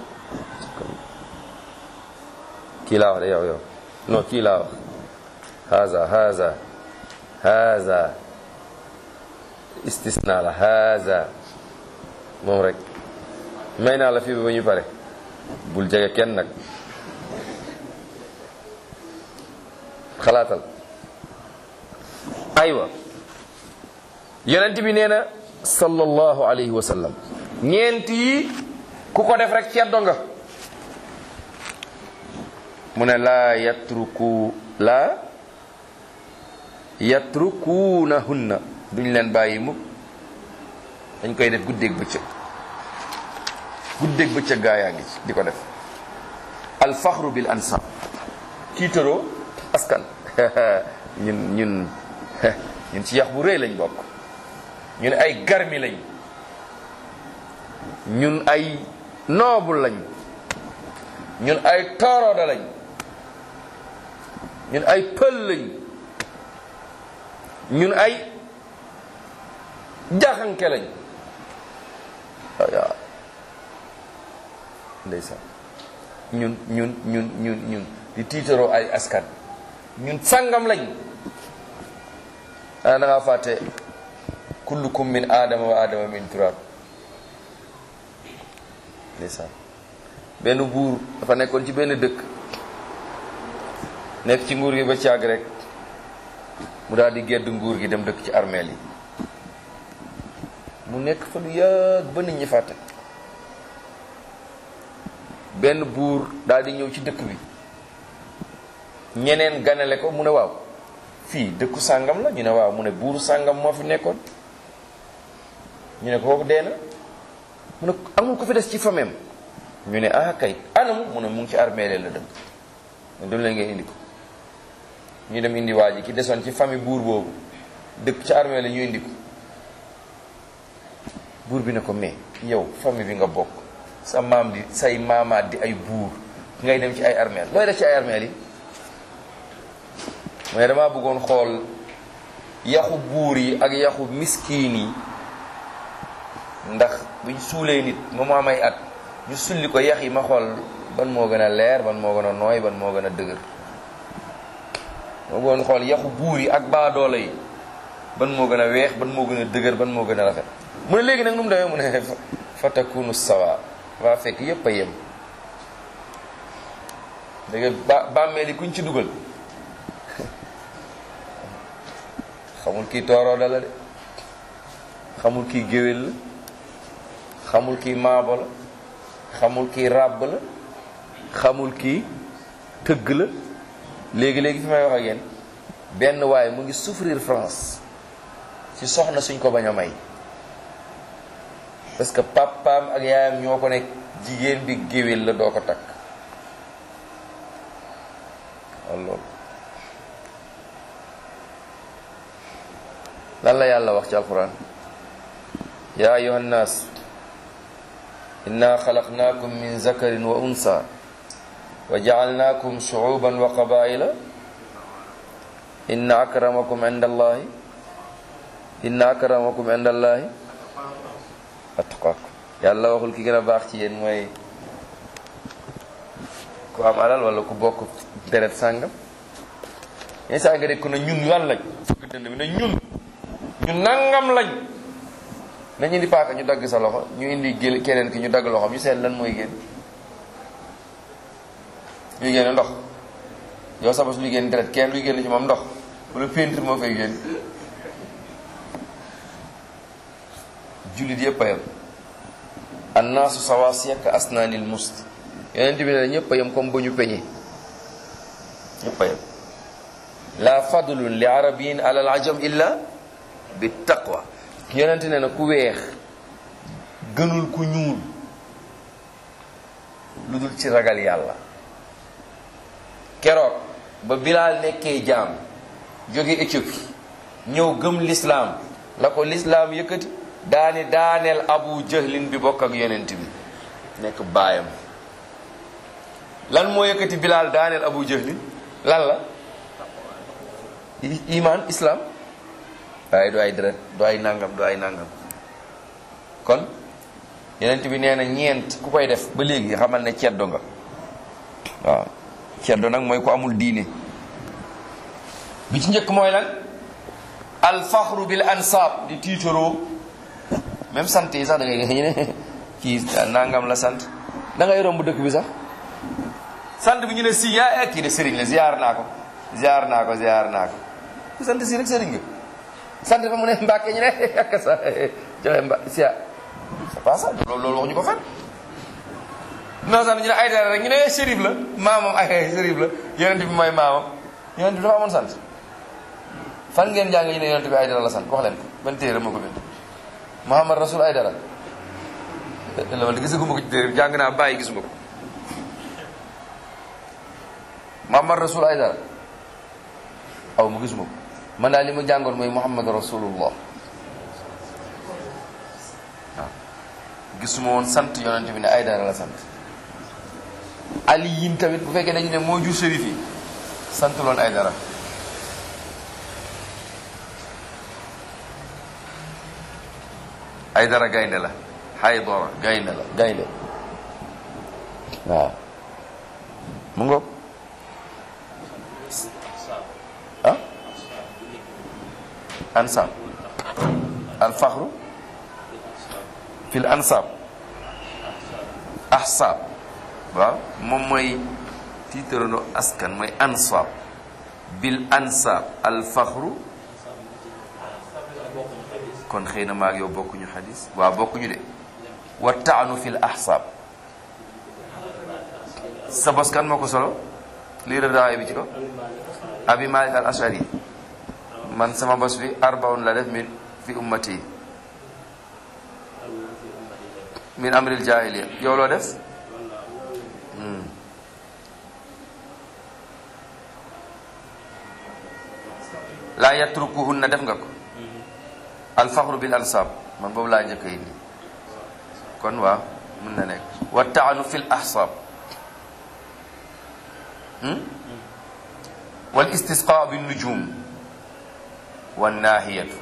kii laa wax de yow yow non kii laa wax haza haza haza istisna la haza moom rek may naa la fii ba ñu pare bul jege kenn nag xalaatal aywa yonent bi nee na sallallahu alayhi wa sallam ñeent yi ku ko def rek ceddo nga mu ne laa yatruku laa yatrukuunahunna duñ leen bàyyi mukk dañ koy def guddeeg bëccëg guddeeg bëccëg gaa yaa ngi ci di ko def alfaxru bil ansab tiitaroo askan ñun ñun ñun ci yax bu rëy lañ bokk ñun ay garmi lañ ñun ay noble lañ ñun ay tooroda lañ ñun ay pël lañ ñun ay jaxanke lañ waaw ndeysaan ñun ñun ñun ñun ñun di tiitaroo ay askan ñun sangam lañ ana da ngaa fàtte kullukum min aadama wa aadama min turab ndeysaan benn buur dafa nekkoon ci benn dëkk nekk ci nguur gi ba caag rek mu daal di gedd nguur gi dem dëkk ci armeel yi mu nekk fa lu yàgg ba nit ñi fàtte benn buur daal di ñëw ci dëkk bi ñeneen ganale ko mu ne waaw fii dëkku sàngam la ñu ne waaw mu ne buuru sàngam moo fi nekkoon ñu ne kooku dee na mu ne amul ko fi des ci fameem ñu ne ah kay anamu mu ne mu ngi ci armeele la dem mu dem leen ngeen indi ko ñu dem indi waa ji ki desoon ci famille buur boobu dëkk ci armeele ñu indi ko buur bi ne ko mais yow famille bi nga bokk sa maam di say maamaat di ay buur ngay dem ci ay armeel looy def ci ay armeel yi mais damaa bëggoon xool yaxu buur yi ak yaxu miskiin yi ndax buñ suulee nit ma mu am ay at ñu sulli ko yax yi ma xool ban moo gën a leer ban moo gën a nooy ban moo gën a dëgër ma bëggoon xool yaxu buur yi ak baadoolo yi ban moo gën a weex ban moo gën a dëgër ban moo gën a rafet mu ne léegi nag nu mu demee mu ne fatakunu sawa waa fekk yépp a yem dégg ba bàmmeel yi kuñ ci dugal xamul kii toorooda la de xamul kii géwél la xamul kii maabo la xamul kii ràbb la xamul kii tëgg la léegi-léegi fi may wax ak yéen benn waaye mu ngi souffrir France ci soxna suñ ko bañ a may parce que papaam ak yaayam ñoo ko nekk jigéen bi géwél la doo ko takk waaw loolu lan la yàlla wax ci alquran ya ayuha nnaas inna xalaqnaakum min zakarin wa unsa wa jacalnaakum shucuuban wa qabaila inna akramakum inda allahi inna akramakum inda allahi atqaakum yàlla waxul ki gën a baax ci yéen mooy ku am alal wala ku bokk deret sàngam yenn saa nga dégg ko ne ñun lan lañ fukk dënd bi ne ñun ñu nangam lañ nañu indi paaka ñu dagg sa loxo ñu indi gél keneen ki ñu dagg loxoom ñu seet lan mooy génn luy génn ndox yow sa bos luy génn deret kenn luy génn ci moom ndox wala peinture moo fay génn jullit yëpp a yem annaasu sawaasiya ka asnaanil must yonent bi ne ñëpp a yem comme ba ñu peñe ñëpp a yem la fadlun li arabiyin ala al ajam illa bi taqwa yonent ne na ku weex gënul ku ñuul lu dul ci ragal yàlla keroog ba Bilaal nekkee jaam jóge Éthiopie ñëw gëm lislaam la ko lislaam yëkkati daani daaneel abu jahlin bi bokk ak yonent bi nekk baayam lan moo yëkkati Bilaal daaneel abu jahlin lan la iman islam waaye du ay deret du ay nangam du ay nangam kon yonent bi nee na ñeent ku koy def ba léegi xamal ne ceddo nga waaw ceddo nag mooy ku amul diine bi ci njëkk mooy lan alfaxru bil ansaab di tiitaroo même sant yi sax da ngay ñu ne kii nangam la sant da ngay romb dëkk bi sax sant bi ñu ne si yaa kii de sëriñ la ziar naa ko ziar naa ko ziar naa ko ku sant si rek sëriñ nga sant fa mu ne mbàkke ñu ne ak sa joxe mba si c'est pas ça loolu loolu wax ñu ko fen non sant ñu ne ay dara rek ñu ne shérif la maamam ay shérif la yonent bi mooy maamam yonent bi dafa amoon sant fan ngeen jàng ñu ne yonent bi ay dara la sant wax leen ko ban téere moo ko bind Muhammad Rasul ay dara la wala gisaguma ko ci téere jàng naa bàyyi gisuma ko Muhammad Rasul ay dara aw ma gisuma ko man daal li ma jàngoon mooy Muhammad Rasulullah waaw gisuma woon sant yonent bi ne ay dara la sant Ali yin tamit bu fekkee dañu ne moo jur sërif yi sant loon ay dara ay dara gaynde la xay dora gaynde la gaynde waaw mu ngoog ah ansab alfaxru fil ansab ahsab waaw moom mooy tiitarano askan mooy ansab bil ansab alfaxru kon xëy na maag yow bokkuñu xadis waaw bokkuñu de wa taanu fil ahsab sa bos kan moo ko solo lii rëdaaye bi ci ko abi malik al ashari man sama bos bi arbaun la def min fi ummati min amril jahiliya yow loo def laa yatrukuhunna def nga ko alfaxru bil ansab man boobu laa njëkk yi nii kon waaw mën na nekk wa taanu fil ahsab wal istisqa bin nujum wan naahiyatu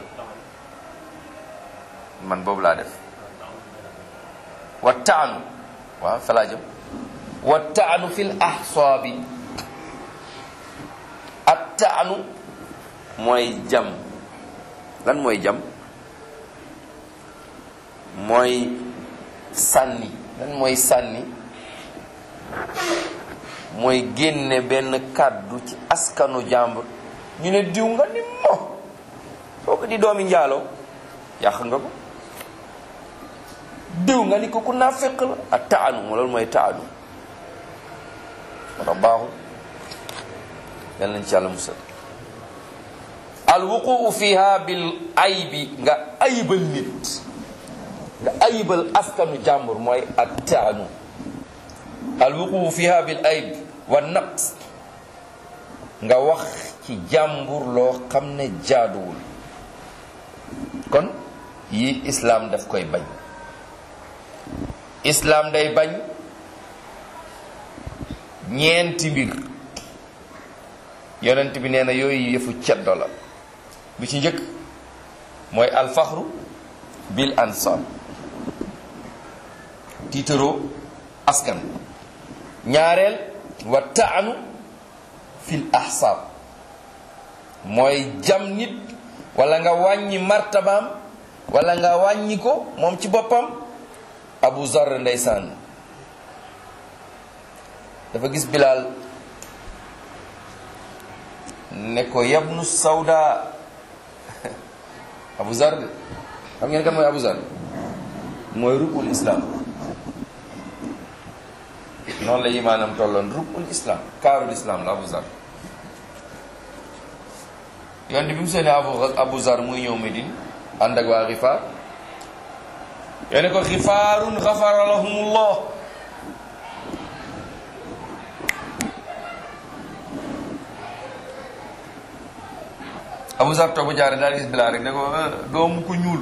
man boobu laa def wa taanu waaw fa laa jëm wa taanu fil ahsaabi at taanu mooy jam lan mooy jam mooy sànni lan mooy sànni mooy génne benn kàddu ci askanu jàmbur ñu ne diw nga ni mo soo ko di doomi njaaloo yàq nga ko diw nga ni ko ku naa fekk la ak taanu mo loolu mooy taanu moo tax baaxul yal nañ ci yàlla musal alwuquu fiha bil aybi nga ayibal nit nga ayibal askanu jàmbur mooy ak taanu alwuquu fiha bil ayb wa naqs nga wax ci jàmbur loo xam ne jaaduwul kon yi islaam daf koy bañ islaam day bañ ñeenti mbir yonent bi nee na yooyu yëfu ceddo la bi ci njëkk mooy alfaxru bil ansab tiitaroo askan ñaareel wa taanu fil ahsaab mooy jam nit wala nga wàññi martabaam wala nga wàññi ko moom ci boppam abu zar ndeysaan dafa gis bilaal ne ko yabnu sawda abu zar de xam ngeen kan mooy abu zar mooy rubul islam noonu la imaanam tolloon rubul islam kaarul islam la abu zar yoon di bi mu seeni abu abu zar muy ñëw Medine ànd ak waa xifaar yoone ko xifaarun xafara lahumullah Abu Zar toog ba jaare daal gis Bilaal rek ne ko doomu ko ñuul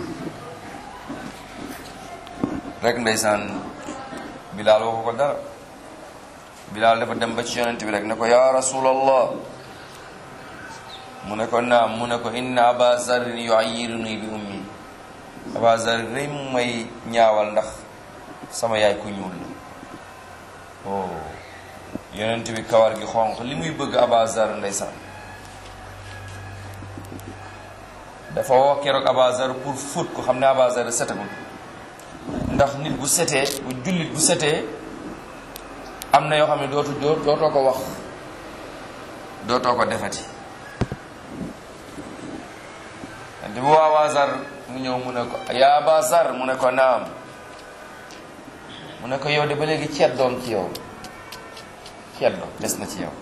rek ndeysaan Bilaal waxu ko dara Bilaal dafa dem ba ci yonent bi rek ne ko yaa rasulallah mu ne ko naam mu ne ko inna aba zarin yuayyiruni bi ummi aba zar rëy mu may ñaawal ndax sama yaay ku ñuul la oh yonent bi kawar gi xonq li muy bëgg aba zar ndeysaan dafa woo keroog aba zar pour fóot ko xam ne aba zar setagul ndax nit bu setee bu jullit bu setee am na yoo xam ne dootu dootoo ko wax dootoo ko defati di bu waa Zar mu ñëw mu ne ko yaa Aba Zar mu ne ko naam mu ne ko yow de ba léegi ceet doom ci yow ceet doom des na ci yow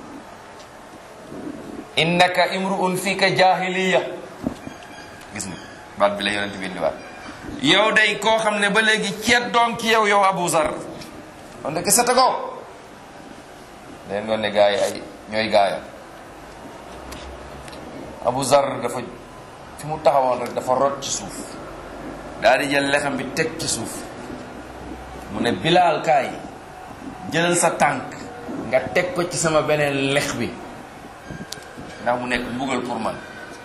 innaka imruun fika jahiliya gis nga baat bi la yonent bi indiwaat yow day koo xam ne ba léegi ceet doom ci yow yow Abu Zar on de seta ko leen doon ne gaa yi ay ñooy gaaya Abu Zar dafa fi mu taxawoon rek dafa rot ci suuf daal di jël lexam bi teg ci suuf mu ne bilaal kaay jëlal sa tànk nga teg ko ci sama beneen lex bi ndax mu nekk mbugal pour man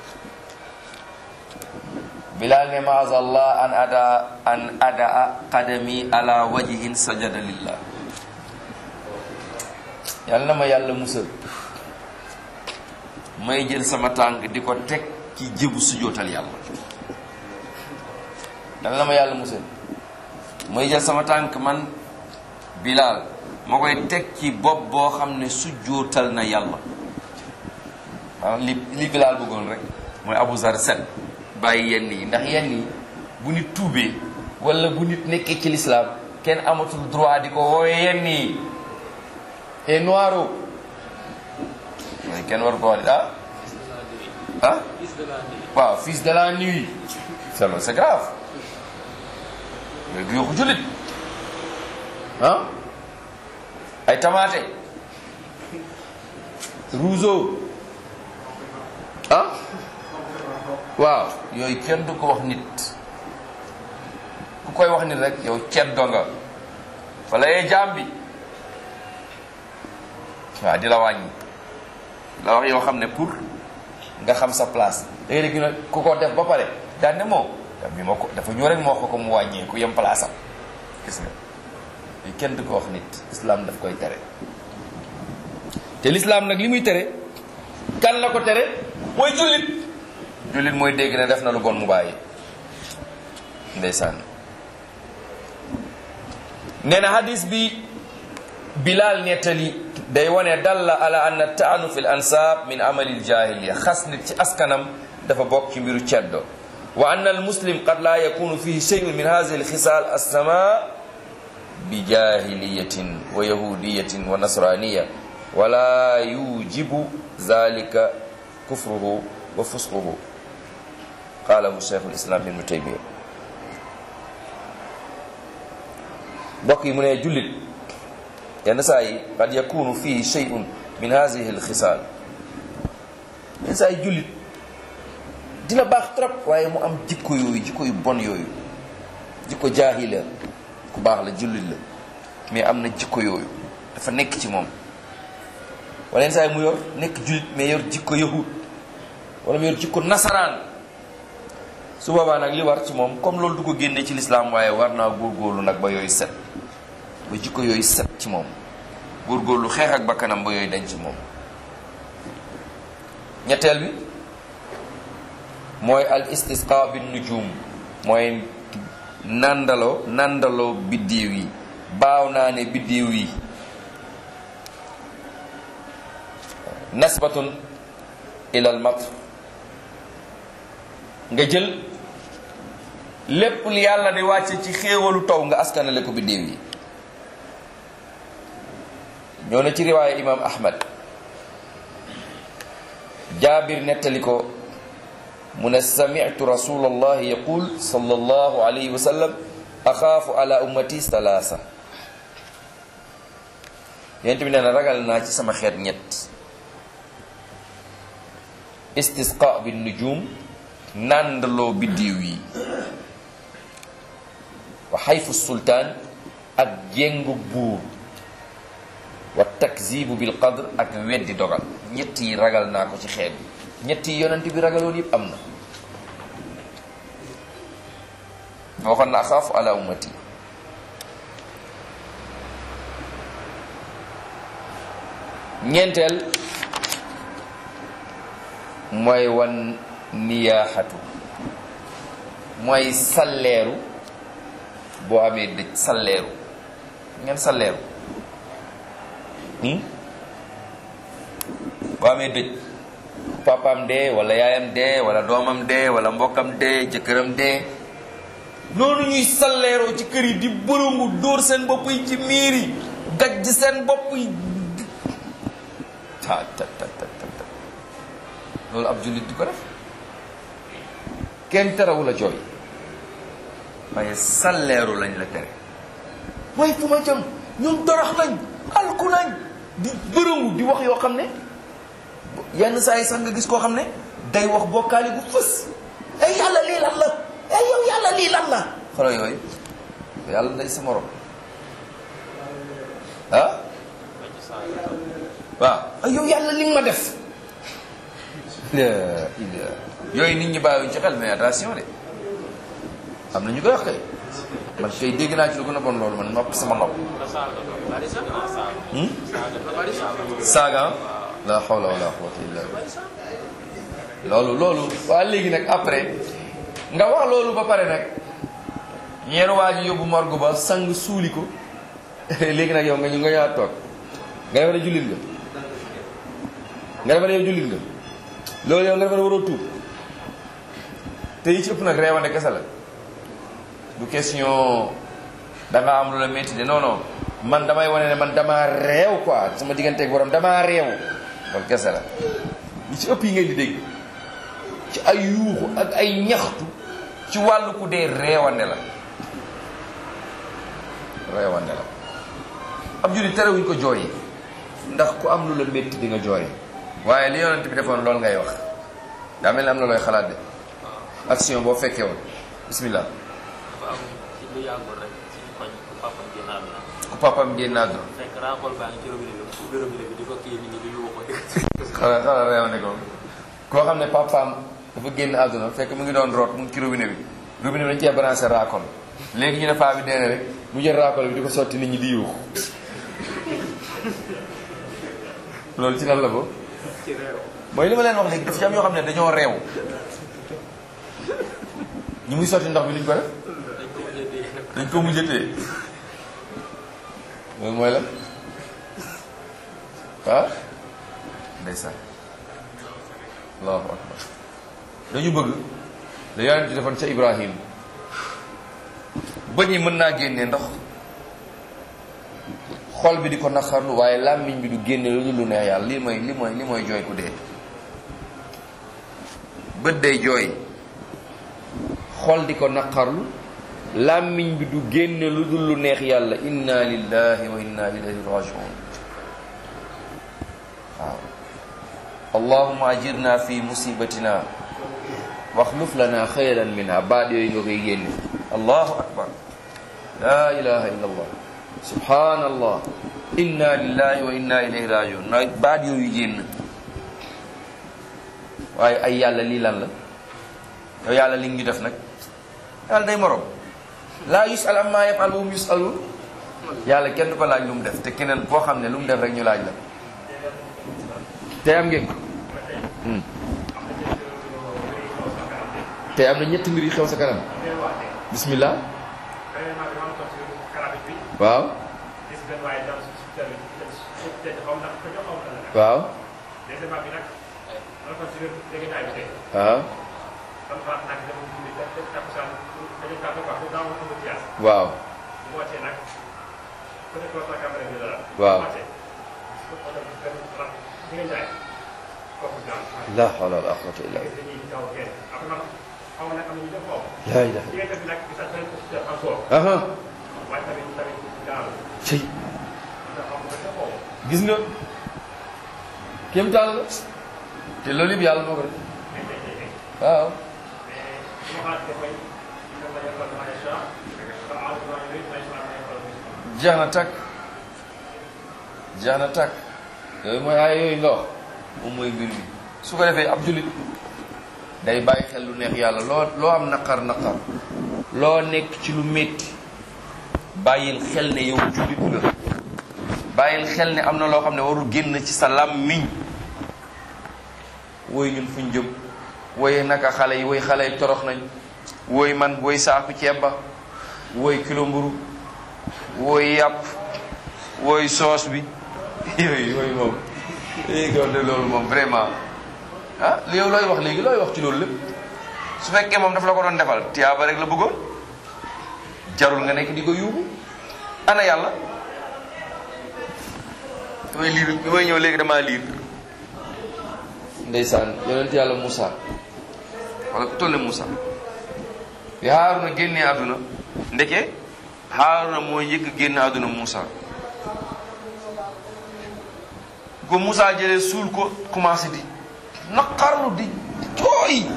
bilaal ne maazallah an ada an adaa qadami ala wajhin sajada lillah yàlla na ma yàlla musal may jël sama tànk di ko teg ci jëbu sujootal yàlla dana la ma yàlla musal may jël sama tànk man bilaal ma koy teg ci bopp boo xam ne sujootal na yàlla maanaam li li bilaal bëggoon rek mooy Abu Zar set bàyyi yenn yi ndax yenn yi bu nit tuubee wala bu nit nekkee ci lislaam kenn amatul droit di ko woowe yenn yi et noiro mooy kenn war ko wax ah ah waaw fils de la nuit c'est c'est grave yooyu du yokku jullit ah ay tamaate rougeau ah waaw yooyu kenn du ko wax nit ku koy wax nit rek yow ceddo nga wala yee jaam bi waaw di la wàññi la wax yoo xam ne pour nga xam sa place léegi léegi nag ku ko def ba pare daan ne moom da bi ma ko dafa ñëw rek moo ko ko mu wàññee ku yem place am gis nga yi kenn du ko wax nit islam daf koy tere te l'islam nag li muy tere kan la ko tere mooy jullit jullit mooy dégg ne def na lu bon mu bàyyi ndeysaan nee na hadis bi bilal nettali day wane dalla ala anna taanu fi l ansab min amali ljahiliya xas nit ci askanam dafa bokk ci mbiru ceddo wa anna al muslim qad la yakunu fihi shay'un min hadhihi alkhisal assama bi jahiliyatin wa yahudiyatin wa nasraniya wala yujibu dhalika kufruhu wa fusquhu qalahu shaykh alislam ibnu taymiya mbokk yi mu ne jullit yenn saa yi qad yakunu fii shay'un min hadhihi alxisaal yenn saa yi jullit dina baax trop waaye mu am jikko yooyu jikko yu bon yooyu jikko jaahila ku baax la jullit la mais am na jikko yooyu dafa nekk ci moom wala yenn saa yi mu yor nekk jullit mais yor jikko yahud wala mu yor jikko nasaraan su boobaa nag li war ci moom comme loolu du ko génne ci lislaam waaye war naa góorgóorlu nag ba yooyu set ba jikko yooyu set ci moom góorgóorlu xeex ak bakkanam ba yooyu dañ ci moom ñetteel bi mooy al istisqa bin nujum mooy nandaloo nandaloo biddiw yi baaw naa ne biddiw yi nasbatun ilal mat nga jël lépp li yàlla di wàcce ci xéewalu taw nga askanale ko biddiw yi ñoo na ci riwaaya imam ahmad jaabir nettali ko mu ne sami'tu rasulallahi yaqul sallallahu alayhi wa sallam axaafu ala ummati salaasa yonent bi nee na ragal naa ci sama xeet ñett istisqa bi nujum nàndaloo biddiw yi wa xayfu sultaan ak jéngu buur wa takzibu bil qadr ak weddi dogal ñett yi ragal naa ko ci xeet bi ñett yi yonent bi ragaloon yëpp am na waxoon na axaafu ala ummati ñeenteel mooy wan niyaaxatu mooy salleeru boo amee dëj salleeru ngeen salleeru boo amee dëj papaam dee wala yaayam dee wala doomam dee wala mbokkam dee jëkkëram dee noonu ñuy salleeroo ci kër yi di bërëngu dóor seen bopp yi ci miir yi gajj seen bopp yi ta ta ta ta ta loolu ab jullit di ko def kenn terewu la jooy waaye salleeru lañ la tere waaye fu ma jëm ñun dorox nañ alku nañ di bërëngu di wax yoo xam ne yenn saa yi sax nga gis koo xam ne day wax bokkaali bu fës ay yàlla lii lan la ay yow yàlla lii lan la xolo yooyu yàlla day sa morom ah waaw ay yow yàlla li nga ma def yooyu nit ñi bàyyiwuñ ci xel mais attention de am na ñu koy wax kay man kay dégg naa ci lu gën a bon loolu man nopp sama nopp saaga la hawla wala quwwata illa billah loolu loolu waa léegi nag après nga wax loolu ba pare nag ñeenu waa ji yóbbu morgue ba sang suuli ko léegi nag yow nga ñu nga ñaar toog nga defa ne jullit nga nga defa ne yow jullit nga loolu yow nga defa ne waroo tuub te yi ci ëpp nag reewande kese la du question da nga am lu la métti de non non man damay wane ne man damaa réew quoi sama digganteeg borom damaa réew loolu kese la li ci ëpp yi ngeen di dégg ci ay yuuxu ak ay ñaxtu ci wàllu ku dee réewande la réewande la ab jullit terewuñ ko jooyi ndax ku am lu la métti di nga jooyi waaye li yonent bi defoon loolu ngay wax daa mel ni am na looy xalaat de action boo fekkee woon bismillah dafa am ci lu yàggul rek ci koñ ku papam génn àdduna ku papam génn àdduna fekk raakol baa ngi ci robinet bi ku ubbi robinet bi di ko kii nit ñi di yuuxu xala xala réewande ko koo xam ne papaam dafa génn àdduna fekk mu ngi doon root mu ngi ci robinet bi robinet bi dañ cee branché raakol léegi ñu ne paa bi dee na rek mu jël raakol bi di ko sotti nit ñi di yuuxu loolu ci lan la ko ci réew mooy li ma leen wax léegi daf ci am yoo xam ne dañoo réew ñu muy sotti ndox bi luñ ko def dañ ko mujjee dégg dañ ko mujjatee loolu mooy la ah ndeysaan allahu akbar dañu bëgg la yonent defoon ca ibrahim bëñ yi mën naa génne ndox xol bi di ko naqarlu waaye làmmiñ bi du génne lu dul lu neex yàlla lii mooy li mooy li mooy jooy ku dee bët day jooy xol di ko naqarlu làmmiñ bi du génne lu dul lu neex yàlla inna lillahi wa inna ilayhi rajiun waaw allahuma ajirna fi musibatina waxluf lana xayran minha baat yooyu nga koy génne allahu akbar la ilaha illa allah subhanallah inna lillahi wa inna ilayhi rajiun na baat yooyu génn waaye ay yàlla lii lan la yow yàlla li ñu def nag yàlla day morom laa yusal amma yafal wa hum yusalun yàlla kenn du ko laaj lu mu def te keneen koo xam ne lu mu def rek ñu laaj la te am ngeen ko te am na ñetti mbir yu xew sa kanam bismillah waaw waaw waaw waaw waaw la hawla wala quwwata illa billah la ilaha aha cey gis nga kéem taal la te loolu yëpp yàlla moo ko def waaw jeex na takk jeex na takk yooyu mooy ay yooyu nga wax moom mooy mbir mi su ko defee ab jullit day bàyyi xel lu neex yàlla loo loo am naqar naqar loo nekk ci lu métti bàyyil xel ne yow jullit nga bàyyil xel ne am na loo xam ne warul génn ci sa làmmiñ woy ñun fuñ jëm woy naka xale yi woy xale yi torox nañ woy man woy saaku ceeb ba woy kilo mburu woy yàpp woy soos bi yooyu yooyu moom léegi de loolu moom vraiment ah li yow looy wax léegi looy wax ci loolu lépp su fekkee moom daf la ko doon defal tiyaaba rek la bëggoon jarul nga nekk di ko yuubu ana yàlla damay liir bi may ñëw léegi damaa liir ndeysaan yonent yàlla Moussa wala ku toll ne Moussa bi Haaruna génnee àdduna ndeke Haaruna moo njëkk génne àdduna Moussa ko Moussa jëlee suul ko commencé di naqarlu di jooy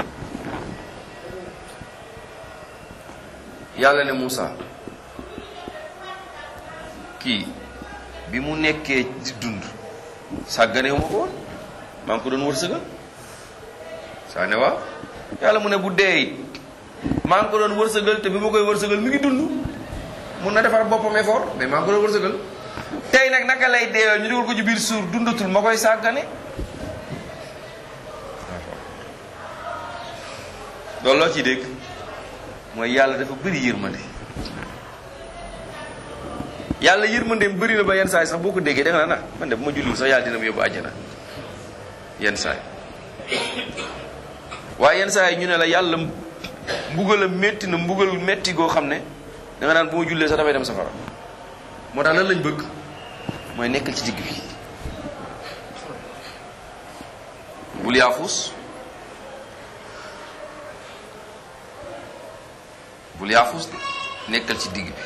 yàlla ne Moussa kii bi mu nekkee di dund sàggane ma ko woon maa ngi ko doon wërsëgal saa ne waaw yàlla mu ne bu dee it maa ngi ko doon wërsëgal te bi ma koy wërsëgal mi ngi dund mun na defar boppam effort mais maa ngi ko doon wërsëgal tey nag naka lay deewee ñu dugal ko ci biir suur dundatul ma koy sàggane loolu loo ciy dégg mooy yàlla dafa bëri yërmande yàlla yërmandeem bëri na ba yenn saa yi sax boo ko déggee da nga naan man de bu ma julliwul sax yàlla dina ma yóbbu àjjana yenn saa yi waaye yenn saa yi ñu ne la yàlla mbugal métti na mbugal métti goo xam ne da nga naan bu ma jullee sax damay dem safara moo tax lan lañ bëgg mooy nekkal ci digg bi bul yaafus bul yaafus de nekkal ci digg bi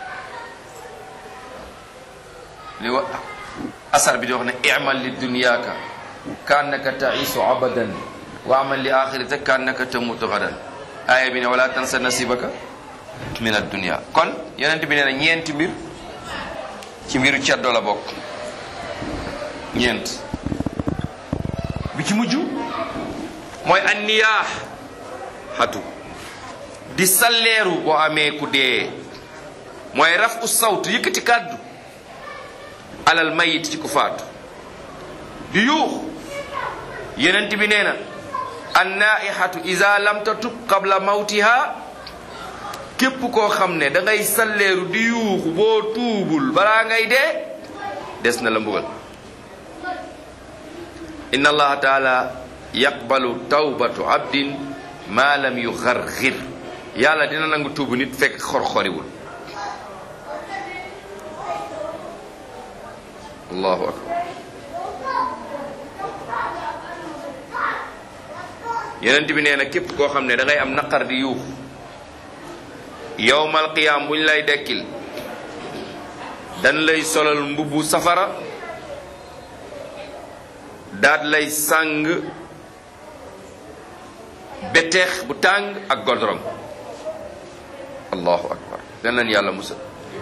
li wa asar bi di wax ne imal li dunyaaka kaannaka taisu abadan wa amal li axirata kaannaka tamutu gadan aaya bi ne wala tansa nasibaka min addunia kon yonent bi nee na ñeenti mbir ci mbiru ceddo la bokk ñeent bi ci mujj mooy anniyaax xatu di salleeru boo amee ku dee mooy raf u sawt yëkkati kàddu alal mayit ci ku faatu di yuux yenent bi nee na annaaihatu ida lam tatub qabla mawtiha képp koo xam ne da ngay salleeru di yuuxu boo tuubul balaa ngay dee des na la mbugal inna allaha taala yaqbalu tawbatu abdin ma lam yugargir yàlla dina nangu tuubu nit fekk xor-xoriwul allahu akbar yenent bi nee na képp koo xam ne da ngay am naqar di yuux yowmal qiyaam buñ lay dekkil dañ lay solal mbubbu safara daat lay sàng beteex bu tàng ak godrom allahu akbar dan leen yàlla musal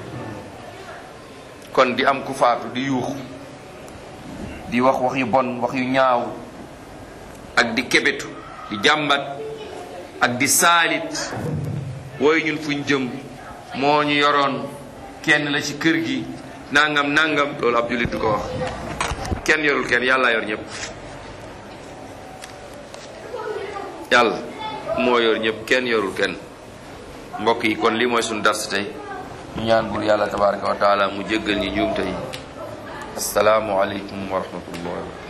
kon di am ku faatu di yuux di wax wax yu bon wax yu ñaaw ak di kebetu di jàmbat ak di saalit wooyu ñun fuñ jëm moo ñu yoroon kenn la ci kër gi nangam nangam loolu ab jullit du ko wax kenn yorul kenn yàlla yor ñëpp yàlla moo yor ñëpp kenn yorul kenn mbokk yi kon lii mooy suñu dars tey ñu ñaan bur yàlla tabaraka wa taala mu jéggal ñi njuumte yi asalaamu aleykum wa rahmatullah